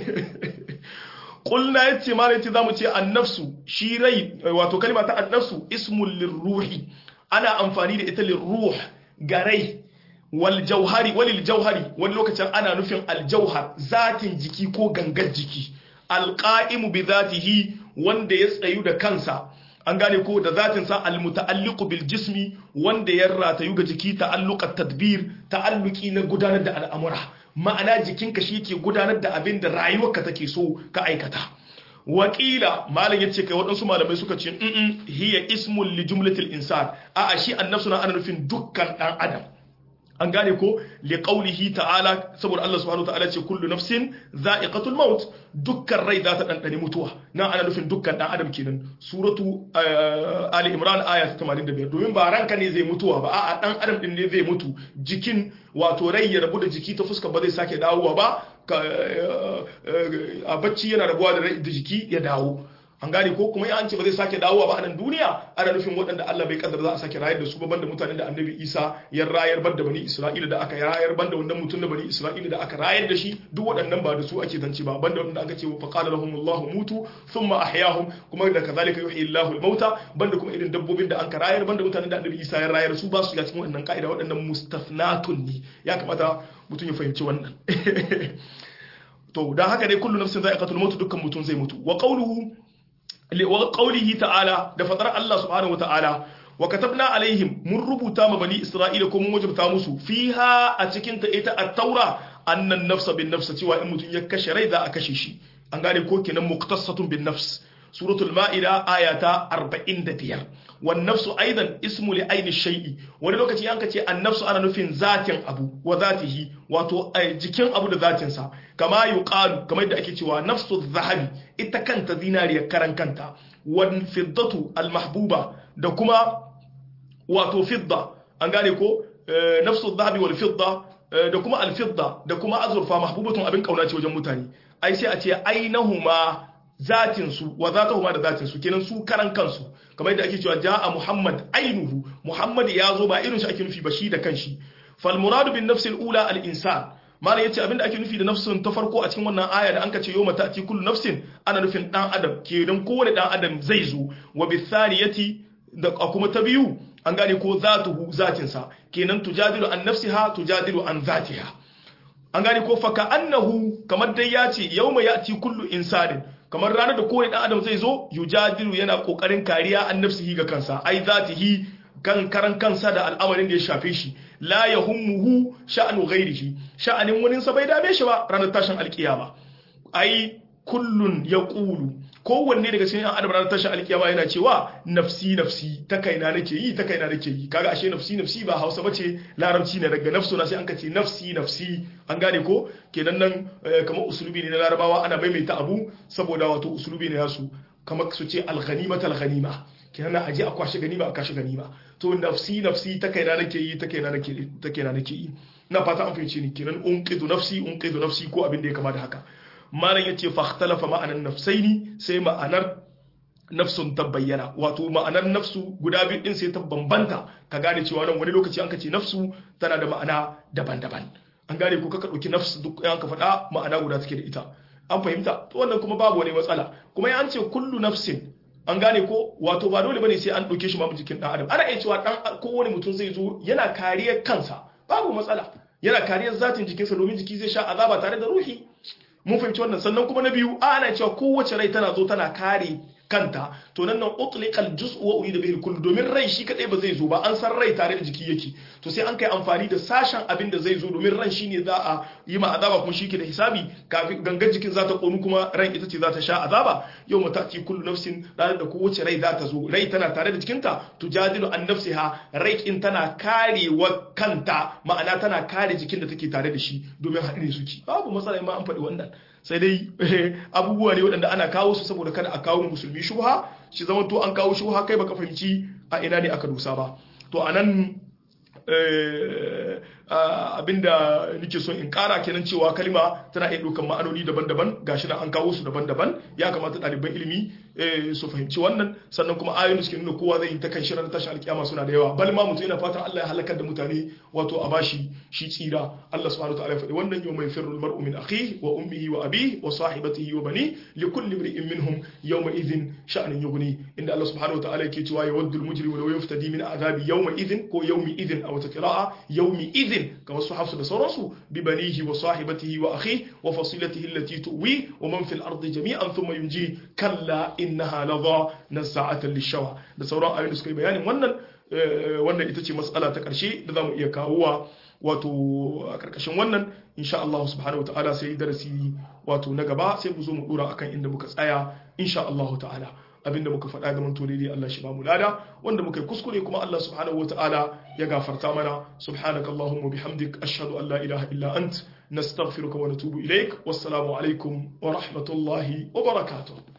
kulna yace ma yace zamu ce annafsu shi rai wato kalma ta annafsu ismul lirruhi ana amfani da ita lirruh ga rai wal jauhari walil jauhari wani lokacin ana nufin aljauhar zatin jiki ko gangar jiki alqa'imu bi zatihi wanda ya tsayu da kansa an gane ko da zatin sa almuta'alliqu bil jismi wanda ya ratayu ga jiki ta'alluqat tadbir ta'alluqi na gudanar da al'amura ma'ana jikinka shi ke gudanar da abin da rayuwarka take so ka aikata wakila malam yace kai waɗansu malamai suka ce in hiya ismul li jumlatil insan a'a shi annafsu na ana nufin dukkan dan adam an gane ko li qawlihi ta'ala saboda Allah subhanahu wa ta'ala ce kullu nafsin za'iqatul maut dukkan rai za ta dandane mutuwa nan ana nufin dukkan dan adam kenan suratu ali imran aya 85 domin ba ranka ne zai mutuwa ba a'a dan adam din ne zai mutu jikin wato rai ya rabu da jiki ta fuska ba zai sake dawowa ba a bacci yana rabuwa da jiki ya dawo an gane ko kuma an ce ba zai sake dawowa ba a nan duniya ana nufin waɗanda Allah bai kaddara za a sake rayar da su ba banda mutanen da annabi Isa ya rayar banda bani Isra'ila da aka rayar banda wannan mutum da bani Isra'ila da aka rayar da shi duk waɗannan ba da su ake zance ba banda wanda aka ce fa qala lahum Allahu mutu thumma ahyahum kuma da kazalika yuhyi Allahu al-mauta banda kuma irin dabbobin da an ka rayar banda mutanen da annabi Isa ya rayar su ba su ya cikin waɗannan ka'ida waɗannan mustafnatun ne ya kamata mutum ya fahimci wannan to dan haka dai kullu nafsin za'iqatul maut dukkan mutum zai mutu wa qawluhu wa qawlihi ta'ala da fadar Allah subhanahu wa ta'ala wa katabna alaihim mun rubuta ma bani isra'ila ko mun wajibta musu fiha a cikin ta ita at-taura annan nafsa bin nafsa cewa in mutum ya kashe rai za a kashe shi an gane ko kenan muqtasatun bin nafs suratul ma'ida ayata 45 wan nafsu aidan ismu li aini shay'i wani lokaci an ka ce an nafsu ana nufin zatin abu wa zatihi wato jikin abu da zatin sa kama yuqalu kamar yadda ake cewa nafsu zahabi ita kanta zinariya karan kanta wan fiddatu al mahbuba da kuma wato fidda an gane ko nafsu zahabi wal fidda da kuma al fidda da kuma azurfa mahbubatun abin kauna ce wajen mutane ai sai a ce ainahuma zatinsu wa zatahuma da zatinsu kenan su karan kansu kamar yadda ake cewa ja'a muhammad ainuhu muhammad ya zo ba irin shi ake nufi ba shi da kanshi fal muradu bin nafsil ula al insan malam yace abinda ake nufi da nafsin ta farko a cikin wannan aya da anka ce yawma ta'ti kullu nafsin ana nufin dan adam kenan kowane dan adam zai zo wa bi thaniyati da kuma ta biyu an gane ko zatuhu zatinsa kenan tujadilu an nafsiha tujadilu an zatiha an gane ko faka annahu kamar dai ya ce yawma ya'ti kullu insanin kamar ranar da kowane dan adam zai zo yujadilu yana kokarin kariya an nafsihi ga kansa ai zatihi kan karan kansa da al'amarin da ya shafe shi la yahummuhu sha'anu ghairihi sha'anin wani sa bai dame shi ba ranar tashin alkiyama ai kullun yaqulu kowanne daga cikin adam ranar tashin alkiyama yana cewa nafsi nafsi ta kaina nake yi ta kaina nake yi kaga ashe nafsi nafsi ba Hausa bace larabci ne daga nafsu na sai an kace nafsi nafsi an gane ko kenan nan kamar usulubi ne na larabawa ana maimaita abu saboda wato usulubi ne nasu kamar su ce al-ghanima al-ghanima kenan na aje a kwashe ganima a kwashe ganima to nafsi nafsi ta kaina nake yi ta kaina nake ta kaina nake yi ina fata an fahimce ni kenan unqidu nafsi unqidu nafsi ko abin da ya kama da haka malam yace fa ikhtalafa ma'anan nafsaini sai ma'anar nafsun ta bayyana wato ma'anar nafsu guda biyu din sai ta bambanta ka gane cewa nan wani lokaci an kace nafsu tana da ma'ana daban-daban an gane ko kaka dauki nafsu duk an ka faɗa ma'ana guda take da ita an fahimta to wannan kuma babu wani matsala kuma ya an ce kullu nafsin an gane ko wato ba dole bane sai an dauke shi ma jikin dan adam ana iya cewa dan kowane mutum zai zo yana kariyar kansa babu matsala yana kariyar zatin jikinsa domin jiki zai sha azaba tare da ruhi mun fahimci wannan sannan kuma na biyu ana cewa kowace rai tana zo tana kare kanta to nan nan utliqal juz'u wa urida bihi kullu domin rai shi kadai ba zai zo ba an san rai tare da jiki yake to sai an kai amfani da sashen abin da zai zo domin ran shine za a yi ma azaba kuma shi ke da hisabi kafin gangan jikin za ta konu kuma ran ita ce za ta sha azaba yau mata ci kullu nafsin ranar da kowace rai za ta zo rai tana tare da jikinta tujadilu an nafsiha rai in tana karewa kanta ma'ana tana kare jikin da take tare da shi domin haɗe suke babu matsala ma an faɗi wannan sai dai abubuwa ne waɗanda ana kawo su saboda kada a kawo musulmi shubha shi zama to an kawo shubha kai baka fahimci a ina ne aka dusa ba to anan abinda nake son in kara kenan cewa kalma tana iya ɗaukan ma'anoni daban-daban gashi nan an kawo su daban-daban ya kamata ɗaliban ilimi su fahimci wannan sannan kuma ayoyin suke nuna kowa zai yi ta kan shirin tashin alkiyama suna da yawa bal ma mutum yana fatan Allah ya halakar da mutane wato a bashi shi tsira Allah subhanahu wa ta'ala ya faɗi wannan yau mai firru mar'u min akhihi wa ummihi wa abihi wa sahibatihi wa bani li kulli imri'in minhum yawma idhin sha'nun yughni inda Allah subhanahu wa ta'ala yake cewa yawaddu al-mujrimu law yaftadi min azabi yawma idhin ko yawmi idhin aw ta qira'a yawmi idhin kamar su hafsu da sauransu bi banihi wa sahibatihi wa akhihi wa fasilatihi allati tuwi wa man fil ardi jami'an thumma yunji kalla innaha ladha nasa'atan lishawa da sauran ayoyin da suka yi bayanin wannan wannan ita ce mas'ala ta karshe da zamu iya kawowa wato a karkashin wannan insha Allah subhanahu wataala sai darasi wato na gaba sai mu zo mu dora akan inda muka tsaya insha Allah ta'ala abinda muka faɗa ga manto daidai Allah shi ba mu lada wanda muka yi kuskure kuma Allah subhanahu wataala ya gafarta mana subhanaka allahumma bihamdik ashhadu an la ilaha illa ant nastaghfiruka wa natubu ilaik wassalamu alaikum wa rahmatullahi wa barakatuh